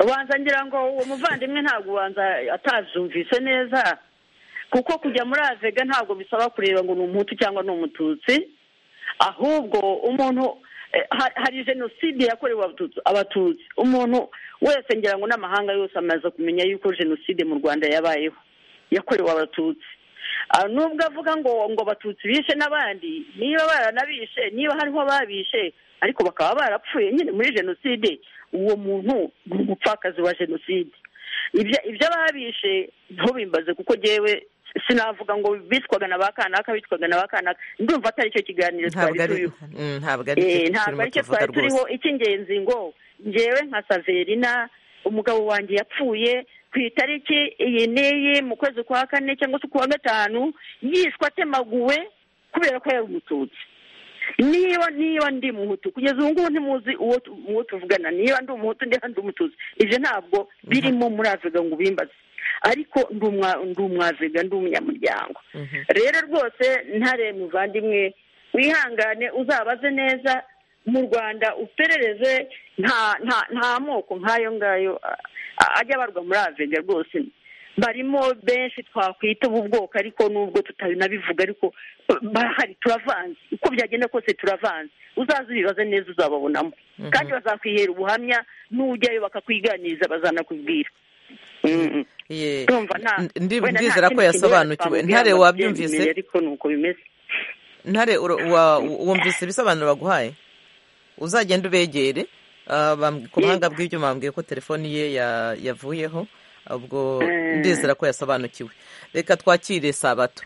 ubanza ngira ngo uwo muvandimwe ntabwo ubanza atazumvise neza kuko kujya muri avega ntabwo bisaba kureba ngo ni umuhutu cyangwa ni umututsi ahubwo umuntu hari jenoside yakorewe abatutsi umuntu wese ngira ngo n'amahanga yose amaze kumenya yuko jenoside mu rwanda yabayeho yakorewe abatutsi nubwo avuga ngo ngo abatutsi bishe n'abandi niba baranabishe niba hariho ababishe ariko bakaba barapfuye nyine muri jenoside uwo muntu ni umupfakazi wa jenoside ibyo ababishe ntubimbaze kuko ngewe sinavuga ngo bitwaga na ba kanaka bitwaga na ba kanaka ndumva atari cyo kiganiro twari turiho ntabwo ari cyo twari turiho icy'ingenzi ngo ngewe nka saverina umugabo wanjye yapfuye ku itariki iyi n'iyi mu kwezi kwa kane cyangwa se kuwa gatanu yishwe atemaguwe kubera ko yari umututsi niba niba ndi muhutu kugeza ubu ngubu ntimuzi uwo tuvugana niba ndi umuhutu niba ndi umututsi ibyo ntabwo birimo muri afurika ngo ubimbaze ariko ndi umwavega ndi umunyamuryango rero rwose ntare muvandimwe wihangane uzabaze neza mu rwanda uperereze nta nta nta moko nk'ayo ngayo ajya abarwa muri avega rwose barimo benshi twakwita ubu bwoko ariko nubwo tutanabivuga ariko barahari turavanze uko byagenda kose turavanze uzaze ubibaze neza uzababonamo kandi bazakwihera ubuhamya n'ujyayo bakakwiganiriza bazanakubwira ndizera ko yasobanukiwe ntare wabyumvise ntare wumvise ibisobanuro baguhaye uzagenda ubegere ku buhanga bw'ibyuma bambwiye ko telefoni ye yavuyeho ubwo ndizera ko yasobanukiwe reka twakire sabato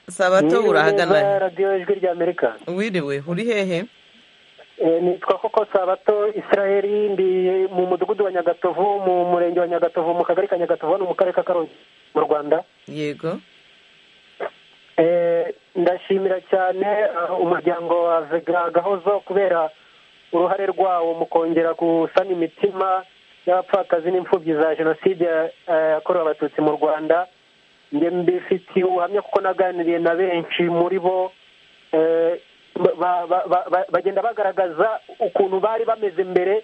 sabato urahagana radiyo ijwi rya amerika wiriwe uri hehe nitwa koko sabato israel ndi mu mudugudu wa nyagatovu mu murenge wa nyagatovu mu kagari ka nyagatovu hano mu karere ka karongi mu rwanda yego ndashimira cyane umuryango wa vega gahozo kubera uruhare rwawo mu kongera gusana imitima y'abapfakazi n'imfubyi za jenoside yakorewe abatutsi mu rwanda mbifitiye ubuhamya kuko naganiriye na benshi muri bo bagenda bagaragaza ukuntu bari bameze mbere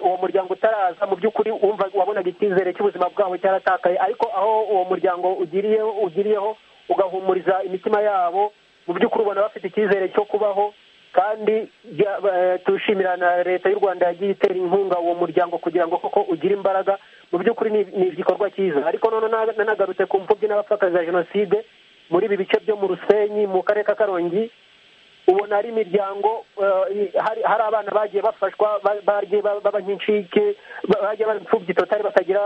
uwo muryango utaraza mu by'ukuri wabonaga icyizere cy'ubuzima bwabo cyaratakaye ariko aho uwo muryango ugiriyeho ugiriyeho ugahumuriza imitima yabo mu by'ukuri ubona bafite icyizere cyo kubaho kandi tushimira na leta y'u rwanda yagiye itera inkunga uwo muryango kugira ngo koko ugire imbaraga mu by'ukuri ni igikorwa cyiza ariko none nanagarutse ku mfubyi n'abapfakazi ba jenoside muri ibi bice byo mu rusenyi mu karere ka karongi ubona ari imiryango hari abana bagiye bafashwa bagiye baba nk'inshike bagiye bari imfubyi totari batagira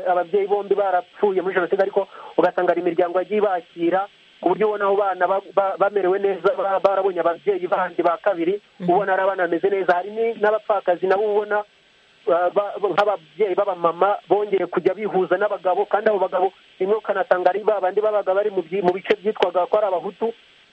ababyeyi bombi barapfuye muri jenoside ariko ugasanga hari imiryango yagiye ibakira ku buryo ubona abo bana bamerewe neza barabonye ababyeyi bandi ba kabiri ubona ari abana bameze neza hari n'abapfakazi nabo ubona nk'ababyeyi b'abamama bongeye kujya bihuza n'abagabo kandi abo bagabo rimwe ukanasanga ari babandi babaga bari mu bice byitwaga ko ari abahutu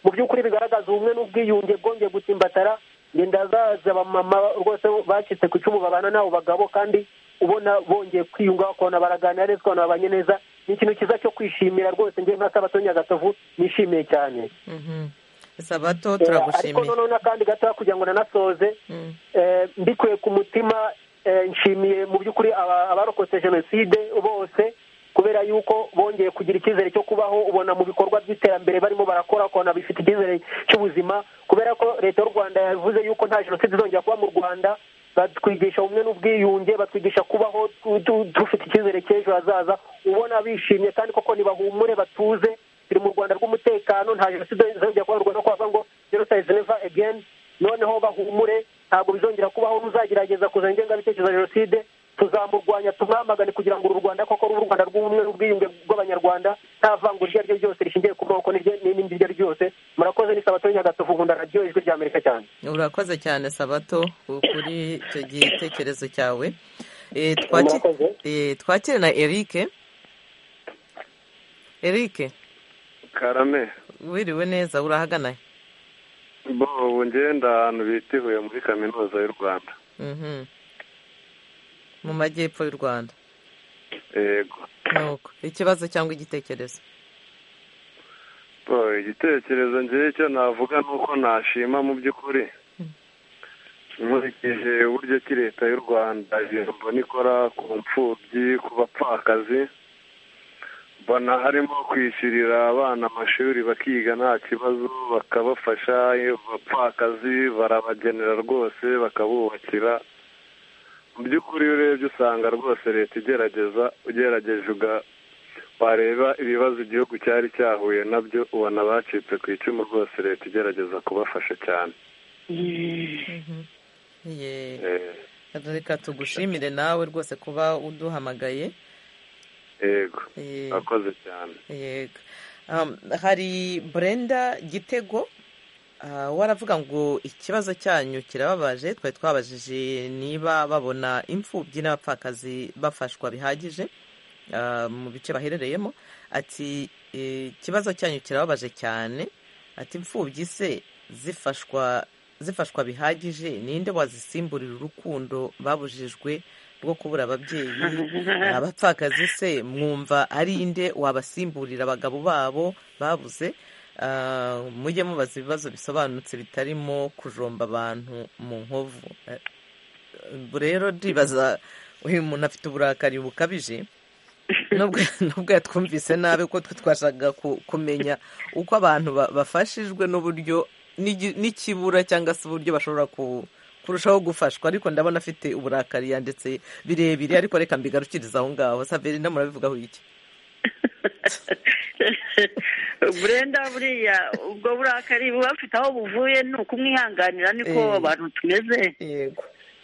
mu by'ukuri bigaragaza ubumwe n'ubwiyunge bwongeye gutsimbatara ngenda zaza abamama rwose bacitse ku icumu babana n'abo bagabo kandi ubona bongeye kwiyunga bakabona baraganira neza ukabona babanye neza ni ikintu cyiza cyo kwishimira rwose njye nka sabato nyagatovu nishimiye cyane sabato turagushimiye ariko noneho n'akandi gato kugira ngo nanasoze mbikuye ku mutima nshimiye mu by'ukuri abarokotse jenoside bose kubera yuko bongeye kugira icyizere cyo kubaho ubona mu bikorwa by'iterambere barimo barakora ukabona bifite icyizere cy'ubuzima kubera ko leta y'u rwanda yavuze yuko nta jenoside izongera kuba mu rwanda batwigisha ubumwe n'ubwiyunge batwigisha kubaho dufite icyizere cy'ejo hazaza ubona bishimye kandi koko ntibahumure batuze turi mu rwanda rw'umutekano nta jenoside izongera kuba mu rwanda kuko ngo jenoside never again noneho bahumure ntabwo bizongera kubaho n'uzagerageza kuzana ingengabitekerezo ya jenoside tuzamurwanya tumwamagane kugira ngo uru rwanda koko ruba u rwanda rw'ubumwe n'ubwiyunge bw'abanyarwanda nta vangura iryo ari ryo ryose rishingiye ku moko n'irindi iryo ari ryo ryose murakoze ni sabato nyagatovu nkunda radiyo ijwi rya amerika cyane urakoze cyane sabato kuri icyo gitekerezo cyawe twakire na erike erike karame wiriwe neza urahagana bo ngenda ahantu bita ihuye muri kaminuza y'u rwanda mu majyepfo y'u rwanda yego nuko ikibazo cyangwa igitekerezo bo igitekerezo ngewe icyo navuga ni uko nashima mu by'ukuri nkurikije uburyo ki leta y'u rwanda mbona ikora ku mfubyi ku bapfakazi mbona harimo kwishyurira abana amashuri bakiga nta kibazo bakabafasha abapfakazi barabagenera rwose bakabubakira mu by'ukuri iyo urebye usanga rwose leta igerageza ugerageje wareba ibibazo igihugu cyari cyahuye nabyo ubona bacitse ku icumu rwose leta igerageza kubafasha cyane reka tugushimire nawe rwose kuba uduhamagaye yego akoze cyane yego hari burenda gitego waravuga ngo ikibazo cyanyu kirababaje twari twabajije niba babona imfubyi n'abapfakazi bafashwa bihagije mu bice baherereyemo ati ikibazo cyanyu kirababaje cyane ati imfubyi se zifashwa zifashwa bihagije ninde wazisimburira urukundo babujijwe rwo kubura ababyeyi abapfakazi se mwumva ari inde wabasimburira abagabo babo babuze mujye mubaza ibibazo bisobanutse bitarimo kujomba abantu mu nkovu rero ndibaza uyu muntu afite uburakari bukabije nubwo yatwumvise nabi ko twashaka kumenya uko abantu bafashijwe n'uburyo n'ikibura cyangwa se uburyo bashobora kurushaho gufashwa ariko ndabona afite uburakari yanditse birebire ariko reka mbigarukiriza aho ngaho saverina murabivugaho iki burenda buriya ubwo burakari buba bufite aho buvuye ni ukumwihanganira niko abantu tumeze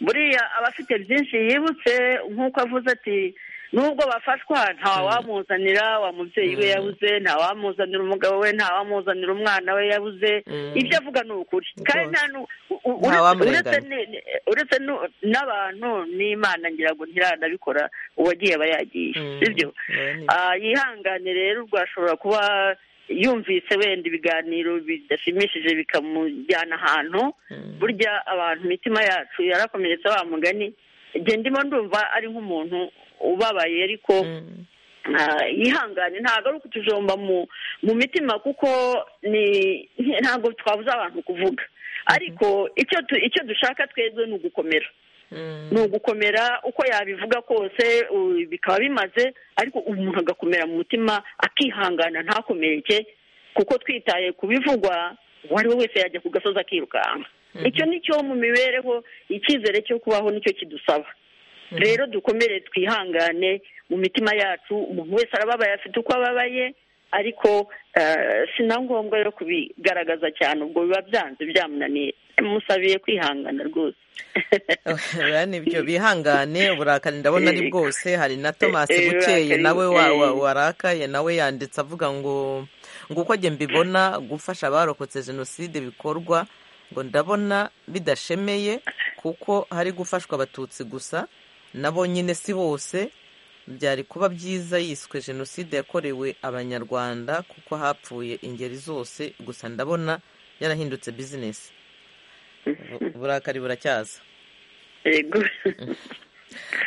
buriya aba afite byinshi yibutse nk'uko avuze ati nubwo bafashwa nta wamuzanira wa mubyeyi we yabuze nta wamuzanira umugabo we nta wamuzanira umwana we yabuze ibyo avuga ni ukuri kandi uretse n'abantu n'imana ngira ngo ntiranabikora uwagiye aba yagiye sibyo yihangane rero rwashobora kuba yumvise wenda ibiganiro bidashimishije bikamujyana ahantu burya abantu imitima yacu yarakomeretse wa mugani ndimo ndumva ari nk'umuntu ubabaye ariko yihangane ntabwo ari ukutujomba mu mitima kuko ntabwo twabuze abantu kuvuga ariko icyo dushaka twebwe ni ugukomera ni ugukomera uko yabivuga kose bikaba bimaze ariko umuntu agakomera mu mutima akihangana ntakomereke kuko twitaye ku bivugwa uwo ari we wese yajya ku gasozi akirukanka icyo ni cyo mu mibereho icyizere cyo kubaho nicyo kidusaba rero dukomere twihangane mu mitima yacu umuntu wese arababaye afite uko ababaye ariko si na ngombwa yo kubigaragaza cyane ubwo biba byanze byamunaniye musabiye kwihangana rwose nibyo bihangane uburakari ndabona ari bwose hari na tomasi bukeye nawe warakaye nawe yanditse avuga ngo ngo uko njye mbibona gufasha abarokotse jenoside bikorwa ngo ndabona bidashemeye kuko hari gufashwa abatutsi gusa nabo nyine si bose byari kuba byiza yiswe jenoside yakorewe abanyarwanda kuko hapfuye ingeri zose gusa ndabona yarahindutse bizinesi burakari buracyaza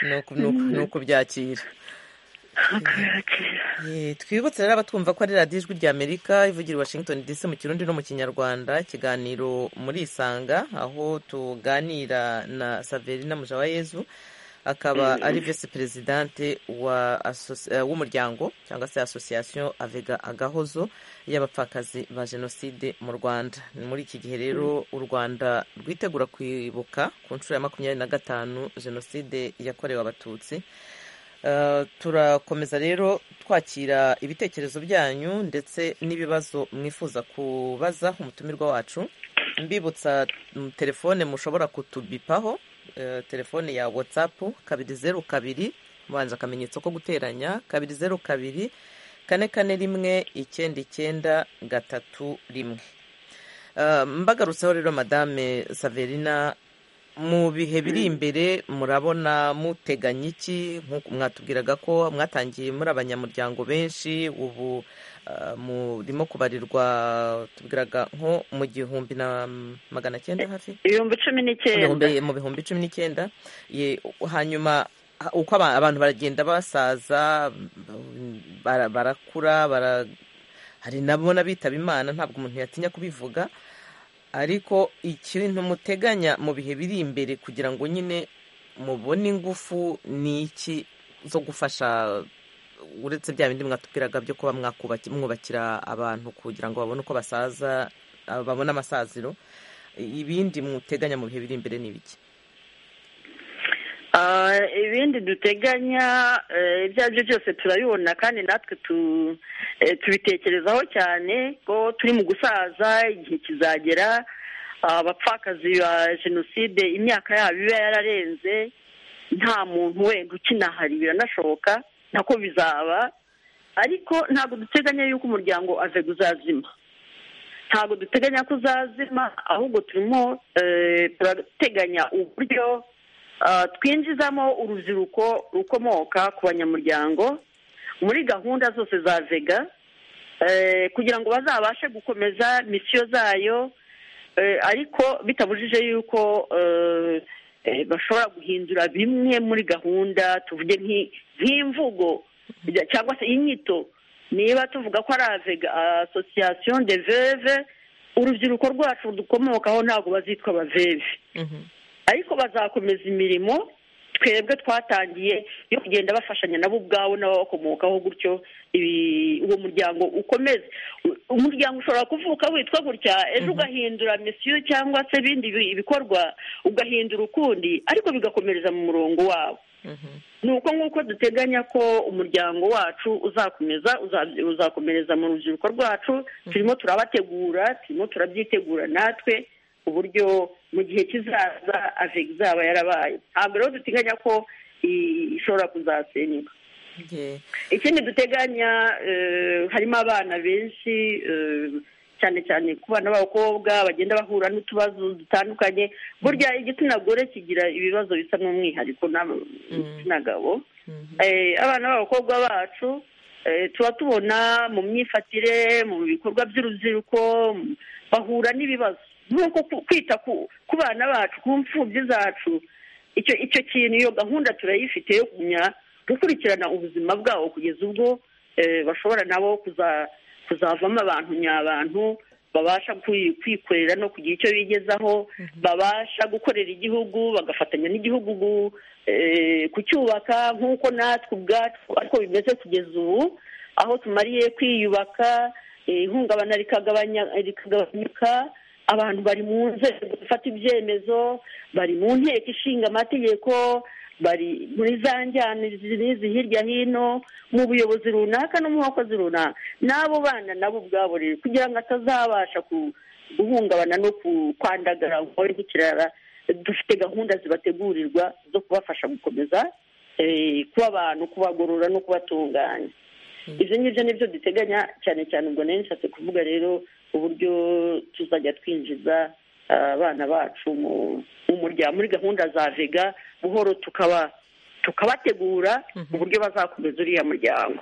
ni ukubyakira twibutse rero abatwumva ko ari radiyo ijwi ry'amerika ivugira i washington dc mu kirundi no mu kinyarwanda ikiganiro muri isanga aho tuganira na saverina mujawayezu akaba ari visi perezidante w'umuryango cyangwa se asosiyasiyo avega agahozo y'abapfakazi ba jenoside mu rwanda ni muri iki gihe rero u rwanda rwitegura kwibuka ku nshuro ya makumyabiri na gatanu jenoside yakorewe abatutsi turakomeza rero twakira ibitekerezo byanyu ndetse n'ibibazo mwifuza kubaza umutumirwa wacu mbibutsa telefone mushobora kutubipaho telefone ya watsapu kabiri zeru kabiri ubanza akamenyetso ko guteranya kabiri zeru kabiri kane kane rimwe icyenda icyenda gatatu rimwe mbagarutseho rero madame saverina mu bihe biri imbere murabona muteganya iki nk'uko mwatubwiraga ko mwatangiye muri abanyamuryango benshi ubu murimo kubarirwa tubwiraga nko mu gihumbi na magana cyenda hafi ibihumbi cumi n'icyenda mu bihumbi cumi n'icyenda hanyuma uko abantu baragenda basaza barakura hari nabo n'abitaba imana ntabwo umuntu yatinya kubivuga ariko ikintu muteganya mu bihe biri imbere kugira ngo nyine mubone ingufu ni iki zo gufasha uretse bya bindi mwatubwiraga byo kuba mwubakira abantu kugira ngo babone uko basaza babone amasaziro ibindi muteganya mu bihe biri imbere ni ibiki ibindi duteganya ibyo ari byo byose turabibona kandi natwe tubitekerezaho cyane ko turi mu gusaza igihe kizagera abapfakazi ba jenoside imyaka yabo iba yararenze nta muntu wenda ukinahari biranashoboka nako bizaba ariko ntabwo duteganya yuko umuryango aze uzazima ntabwo duteganya ko uzazima ahubwo turimo turateganya uburyo twinjizamo urubyiruko rukomoka ku banyamuryango muri gahunda zose za vega kugira ngo bazabashe gukomeza misiyo zayo ariko bitabujije yuko bashobora guhindura bimwe muri gahunda tuvuge nk'imvugo cyangwa se inyito niba tuvuga ko ari avega asosiyasiyo de veve urubyiruko rwacu dukomokaho ntabwo bazitwa abaveve ariko bazakomeza imirimo twebwe twatangiye yo kugenda bafashanya nabo ubwabo n'ababakomokaho gutyo uwo muryango ukomeze umuryango ushobora kuvuka witwa gutya ejo ugahindura misiyo cyangwa se ibindi bikorwa ugahindura ukundi ariko bigakomereza mu murongo wabo ni uko nk'uko duteganya ko umuryango wacu uzakomeza uzakomereza mu rubyiruko rwacu turimo turabategura turimo turabyitegura natwe uburyo mu gihe kizaza avega izaba yarabaye ntabwo rero duteganya ko ishobora kuzasenyuka ikindi duteganya harimo abana benshi cyane cyane ku bana b'abakobwa bagenda bahura n'utubazo dutandukanye burya igitsina gore kigira ibibazo bisa n'umwihariko n'igitsina gabo abana b'abakobwa bacu tuba tubona mu myifatire mu bikorwa by'urubyiruko bahura n'ibibazo nk'uko kwita ku bana bacu ku mfubyi zacu icyo kintu iyo gahunda turayifite yo kumenya gukurikirana ubuzima bwabo kugeza ubwo bashobora nabo kuzavamo abantu nyabantu babasha kwikorera no kugira icyo bigezaho babasha gukorera igihugu bagafatanya n'igihugu kucyubaka nk'uko natwe ubwacu ariko bimeze kugeza ubu aho tumariye kwiyubaka ihungabana rikagabanyuka abantu bari mu nzego zifata ibyemezo bari mu nteko ishinga amategeko bari muri za njyana zirizi hirya hino mu buyobozi runaka no mu bakozi runaka n'abo bana nabo ubwabo rero kugira ngo atazabasha guhungabana no kwandagara ngo abe gukirara dufite gahunda zibategurirwa zo kubafasha gukomeza kuba abantu kubagorora no kubatunganya ibyo ngibyo nibyo duteganya cyane cyane ubwo nari nshatse kuvuga rero uburyo tuzajya twinjiza abana bacu mu muryango muri gahunda za vega buhoro tukaba tukabategura uburyo bazakomeza uriya muryango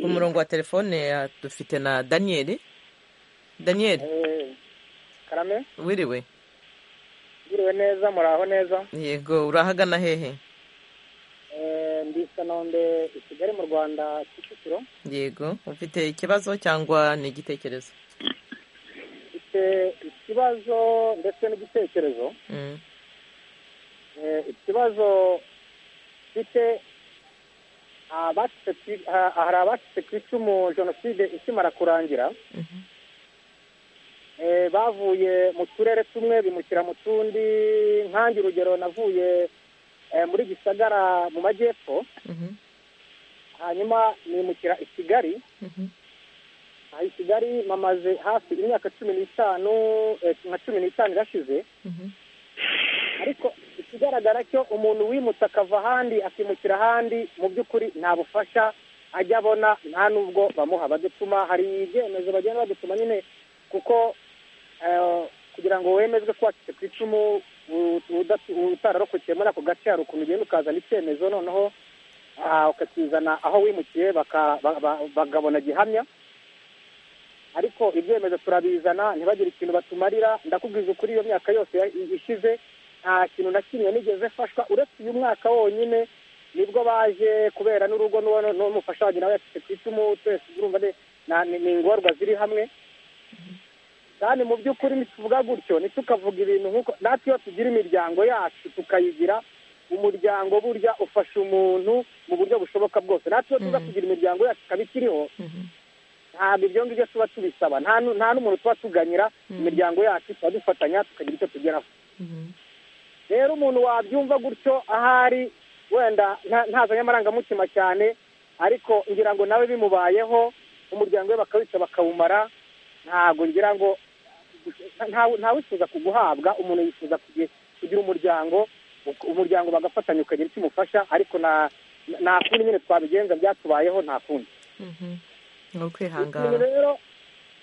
ku murongo wa telefone eh, dufite na daniyeli daniyeli karame wiriwe ugiriwe neza muraho neza yego urahagana hehe Eh, ndi Kanombe i Kigali mu Rwanda Kicukiro yego ufite ikibazo cyangwa ni igitekerezo mfite ikibazo ndetse n'igitekerezo Mm. Eh, ikibazo mfite abacitse ku- ha- hari abacitse ku icumu jenoside ikimara kurangira Eh, bavuye mu turere tumwe bimukira mu tundi nkange urugero navuye eh, muri gisagara mu majyepfo hanyuma nimukira i kigali aha i kigali mamaze hafi imyaka cumi n'itanu eh, nka cumi n'itanu irashize ariko ikigaragara cyo umuntu wimutse akava ahandi akimukira ahandi mu by'ukuri nta bufasha ajya abona nta n'ubwo bamuha badutuma hari ibyemezo bagenda badutuma nyine kuko eh, kugira ngo wemezwe ko wacitse ku icumu u- udatu- utararokokeye muri ako gace hari ukuntu ugenda ukazana icyemezo noneho ah, ukakizana aho wimukiye baka- ba- ba- bakabona gihamya ariko ibyemezo turabizana ntibagire ikintu batumarira ndakubwiza ukuri iyo myaka yose ya- i- ishize nta kintu na kimwe nigeze mfashwa uretse uyu mwaka wonyine nibwo baje kubera n'urugo n'uwo- n'umufasha wanjye nawe yacitse ku icumu twese urumva ni- na- ni ni ingorwa ziri hamwe kandi mu by'ukuri ntituvuga gutyo ntitukavuga ibintu nk'uko natwe iyo tugira imiryango yacu tukayigira umuryango burya ufasha umuntu mu buryo bushoboka bwose natwe iyo tuza kugira imiryango yacu ikaba ikiriho ntabwo ibyo ngibyo tuba tubisaba nta nu- nta n'umuntu tuba tuganyira imiryango yacu tuba dufatanya tukagira icyo tugeraho rero umuntu wabyumva gutyo ahari wenda nta- ntazanye amarangamutima cyane ariko ngira ngo nawe bimubayeho umuryango we bakawica bakawumara ntabwo ngira ngo nta- ntawifuza kuguhabwa umuntu yifuza kugi- kugira umuryango u- umuryango bagafatanya ukagira icyo umufasha ariko nta nta kundi nyine twabigenza byatubayeho nta kundi ni ikintu ukwihangana rero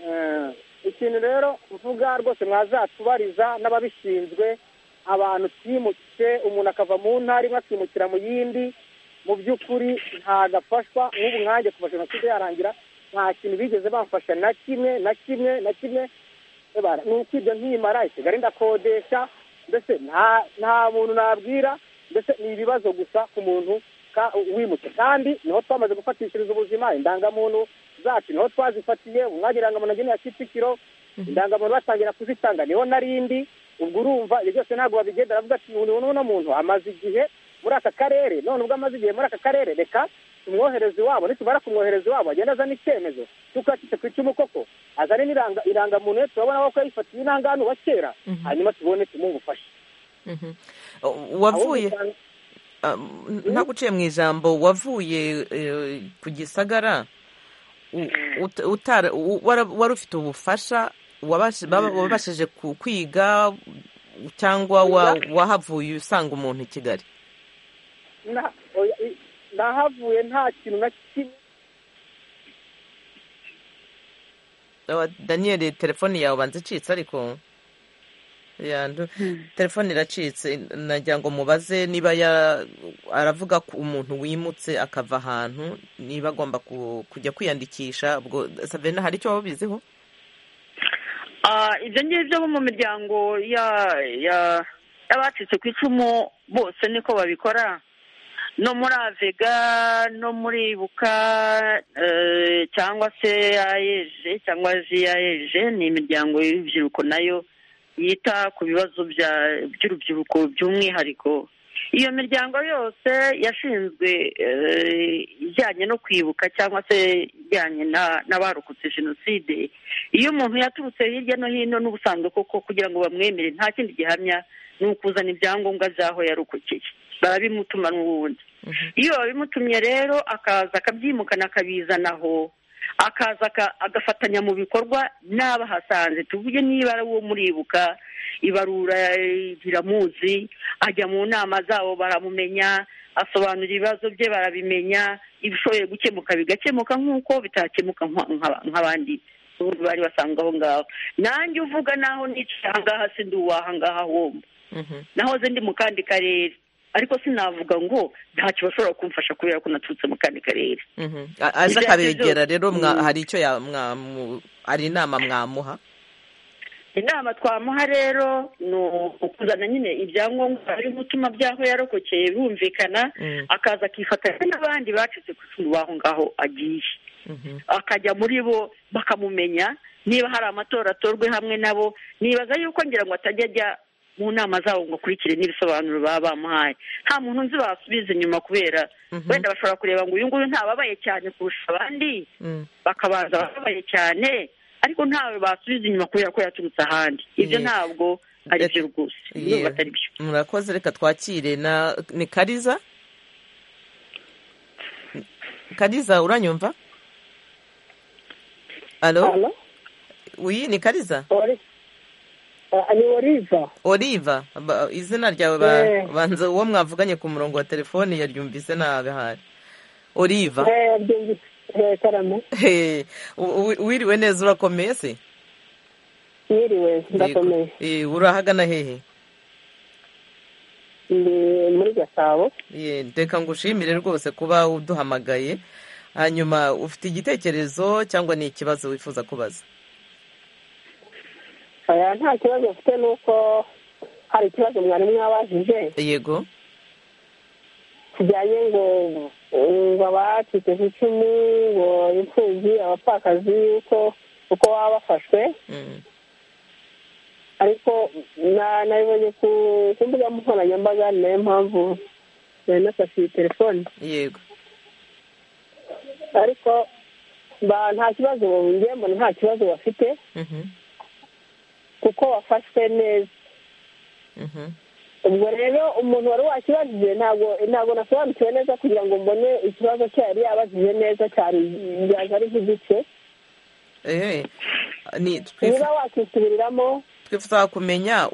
eh, ikintu rero mvuga rwose mwazatubariza n'ababishinzwe abantu twimutse umuntu akava mu ntara imwe akimukira mu yindi mu by'ukuri ntabwo afashwa nk'ubu nkanjye kuva jenoside yarangira nta kintu bigeze bamfasha na kimwe na kimwe na kimwe Ebara, ni uko ibyo nkimara i kigali ndakodesha mbese nta nta muntu nabwira mbese ni ibibazo gusa ku muntu ka- wimutse kandi niho twamaze gufatishiriza ubuzima indangamuntu zacu niho twazifatiye umwanya irangamuntu ageneye kicukiro indangamuntu batangira kuzitanga niho narindi ubwo urumva ibyo byose ntabwo babigendera avuga ati uyu n'uno muntu amaze igihe muri aka karere none ubwo amaze igihe muri aka karere reka tumwohereze iwabo nitumara kumwohereza iwabo agenda azana icyemezo cy'uko yacitse ku icumu koko azane n'iranga irangamuntu ye turabona ko yifatiye inanganu wa kera Mhm. hanyuma tubone tumumufashe Mhm. wavuye Ah, ntaguciye mu ijambo wavuye eh, ku gisagara u- ut- utara- u- wara- wari ufite ubufasha wabashe- baba- wabashije ku- kwiga cyangwa wa- wahavuye usanga umuntu i kigali Na- oya, i- nahavuye nta kintu na kimwe Ah, daniel telefone yawe ubanza icitse ariko yandu telefone iracitse nagira ngo mubaze niba ya- aravuga ko umuntu wimutse akava ahantu niba agomba ku- kujya kwiyandikisha ubwo savena hari icyo waba ubiziho Ah, ibyo ngibyo bo mu miryango ya- ya- y'abacitse ku icumu bose niko babikora no muri avega no muri ibuka eh, cyangwa se ayeje cyangwa ziyayeje ni imiryango y'urubyiruko nayo yita ku bibazo bya- by'urubyiruko by'umwihariko iyo miryango yose yashinzwe eh, ijyanye no kwibuka cyangwa se ijyanye na- n'abarokotse jenoside iyo umuntu yaturutse hirya no hino n'ubusanzwe koko kugira ngo bamwemere nta kindi gihamya ni ukuzana ibyangombwa by'aho yarokokeye barabimutuma n'ubundi iyo babimutumye rero akaza akabyimukana akabizana aho akaza aka- agafatanya mu bikorwa n'abahasanze tuvuge niba ari uwo muribuka ibarura eh, riramuzi ajya mu nama zabo baramumenya asobanura ibibazo bye barabimenya ibishoboye gukemuka bigakemuka nk'uko bitakemuka nka- nka- nk'abandi ubundi bari basanzwe aho ngaho nanjye uvuga naho nicaye ahangaha sindi uwahangaha wumva nahoze ndi mu kandi karere ariko sinavuga ngo ntacyo bashobora kumfasha kubera ko naturutse mu kandi karere aje akabegera rero hari icyo hari inama mwamuha inama twamuha rero ni ukuzana nyine ibyangombwa harimo utuma by'aho yarokokeye birumvikana akaza akifatanya n'abandi bacitse ku icumu b'aho ngaho agiye akajya muri bo bakamumenya niba hari amatora atorwe hamwe nabo nibaza yuko ngira ngo atajya ajya mu nama zabo ngo akurikire n'ibisobanuro baba bamuhaye nta muntu nzi basubiza inyuma kubera wenda bashobora kureba ngo uyu nguyu ntababaye cyane kurusha abandi bakabanza ababaye cyane ariko ntawe basubiza inyuma kubera ko yaturutse ahandi ibyo ntabwo ari byo rwose niba atari byo murakoze reka twakire ni kariza kariza uranyumva alo uyu ni kariza ni oliva oliva izina ryawe banza uwo mwavuganye ku murongo wa telefoni yaryumvise nabi hari oliva wiriwe neza urakomeye se wiriwe ndakomeye urahagana hehe ndi muri gasabo reka ngushimire rwose kuba uduhamagaye hanyuma ufite igitekerezo cyangwa ni ikibazo wifuza kubaza nta kibazo mfite ni uko hari ikibazo mwari mwabajije yego kijyanye ngo ngo abacitse ku icumu ngo imfubyi abapfakazi uko baba bafashwe ariko nabibonye ku mbuga nkoranyambaga ni nayo mpamvu nari nafashe iyi telefone yego ariko nta kibazo mbona nta kibazo bafite kuko wafashwe neza ubwo rero umuntu wari wakibajije ntabwo nasobanukiwe neza kugira ngo mbone ikibazo cye yari yabajije neza cyane byaje ari nk'igice niba wakisubiriramo twifuza kumenya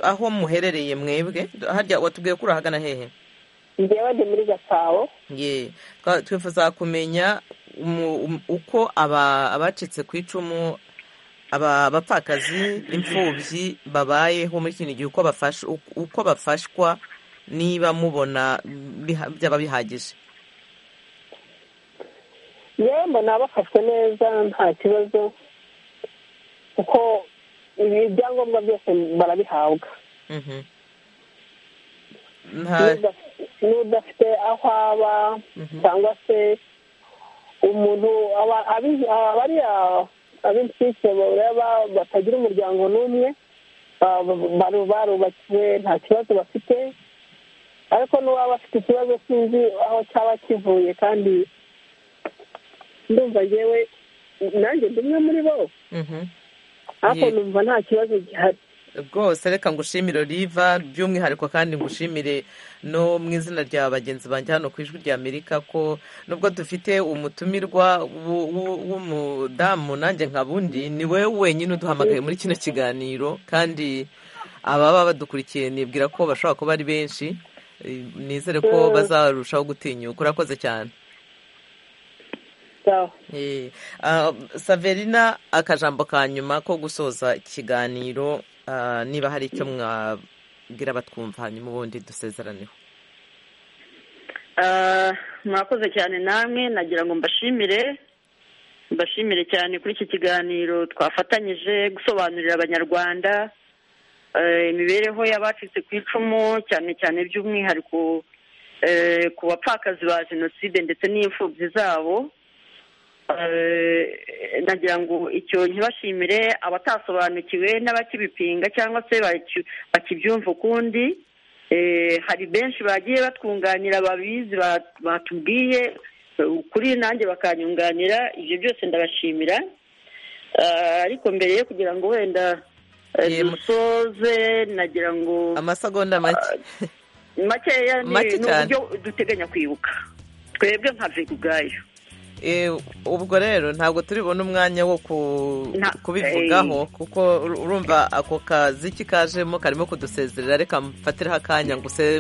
aho muherereye mwebwe harya watubwiye ko urahagana hehe njyewe ndi muri gasabo twifuza kumenya uko abacitse ku icumu aba bapfakazi imfubyi babayeho muri kino gihe uko bafashwa niba mubona byaba bihagije yewe mbona bafashwe neza nta kibazo kuko ibi ibyangombwa byose barabihabwa n'udafite aho aba cyangwa se umuntu abariya ab'insike bareba batagira umuryango n'umwe barubakiwe nta kibazo bafite ariko n'uwaba afite ikibazo sinzi aho cyaba kivuye kandi ndumva yewe nanjye ndi umwe muri bo ariko numva nta kibazo gihari rwose reka ngushimire oliva by'umwihariko kandi ngushimire no mu izina rya bagenzi banjye hano ku ijwi rya amerika ko nubwo dufite umutumirwa w'umudamu nanjye nka bundi ni wowe wenyine uduhamagaye muri kino kiganiro kandi ababa badukurikiye nibwira ko bashobora kuba ari benshi nizere ko bazarushaho gutinyuka urakoze cyane saverina akajambo ka nyuma ko gusoza ikiganiro niba hari icyo mwabwira batwumva hanyuma ubundi dusezeraneho murakoze cyane namwe nagira ngo mbashimire mbashimire cyane kuri iki kiganiro twafatanyije gusobanurira abanyarwanda imibereho y'abacitse ku icumu cyane cyane by'umwihariko ku bapfakazi ba jenoside ndetse n'imfubyi zabo nagira ngo icyo ntibashimire abatasobanukiwe n'abakibipinga cyangwa se bakibyumva ukundi hari benshi bagiye batwunganira babizi batubwiye kuri nanjye bakanyunganira ibyo byose ndabashimira ariko mbere yo kugira ngo wenda dusoze nagira ngo amasegonda makeya ni uburyo duteganya kwibuka twebwe nka vega ubwayo ubwo rero ntabwo turibona umwanya wo kubivugaho kuko urumva ako kaziki kajemo karimo kudusezerera reka mfatiraho akanya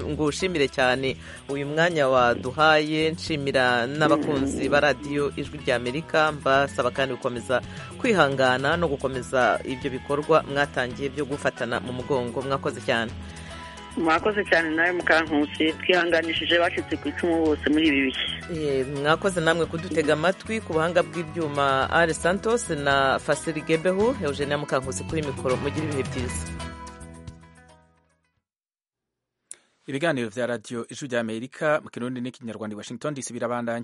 ngushimire cyane uyu mwanya waduhaye nshimira n'abakunzi ba radiyo ijwi rya amerika mbasaba kandi gukomeza kwihangana no gukomeza ibyo bikorwa mwatangiye byo gufatana mu mugongo mwakoze cyane mwakoze cyane nawe mukankusi twihanganishije bacitse ku icumu bose muri ibi bihe Eh, mwakoze namwe kudutega amatwi ku buhanga bw'ibyuma ari santos na fasiri gebehu eugenia mukankusi kuri mikoro mugire ibihe byiza ibiganiro bya radiyo ijwi ry'amerika mu kirundi n'ikinyarwanda i washington dc birabandanya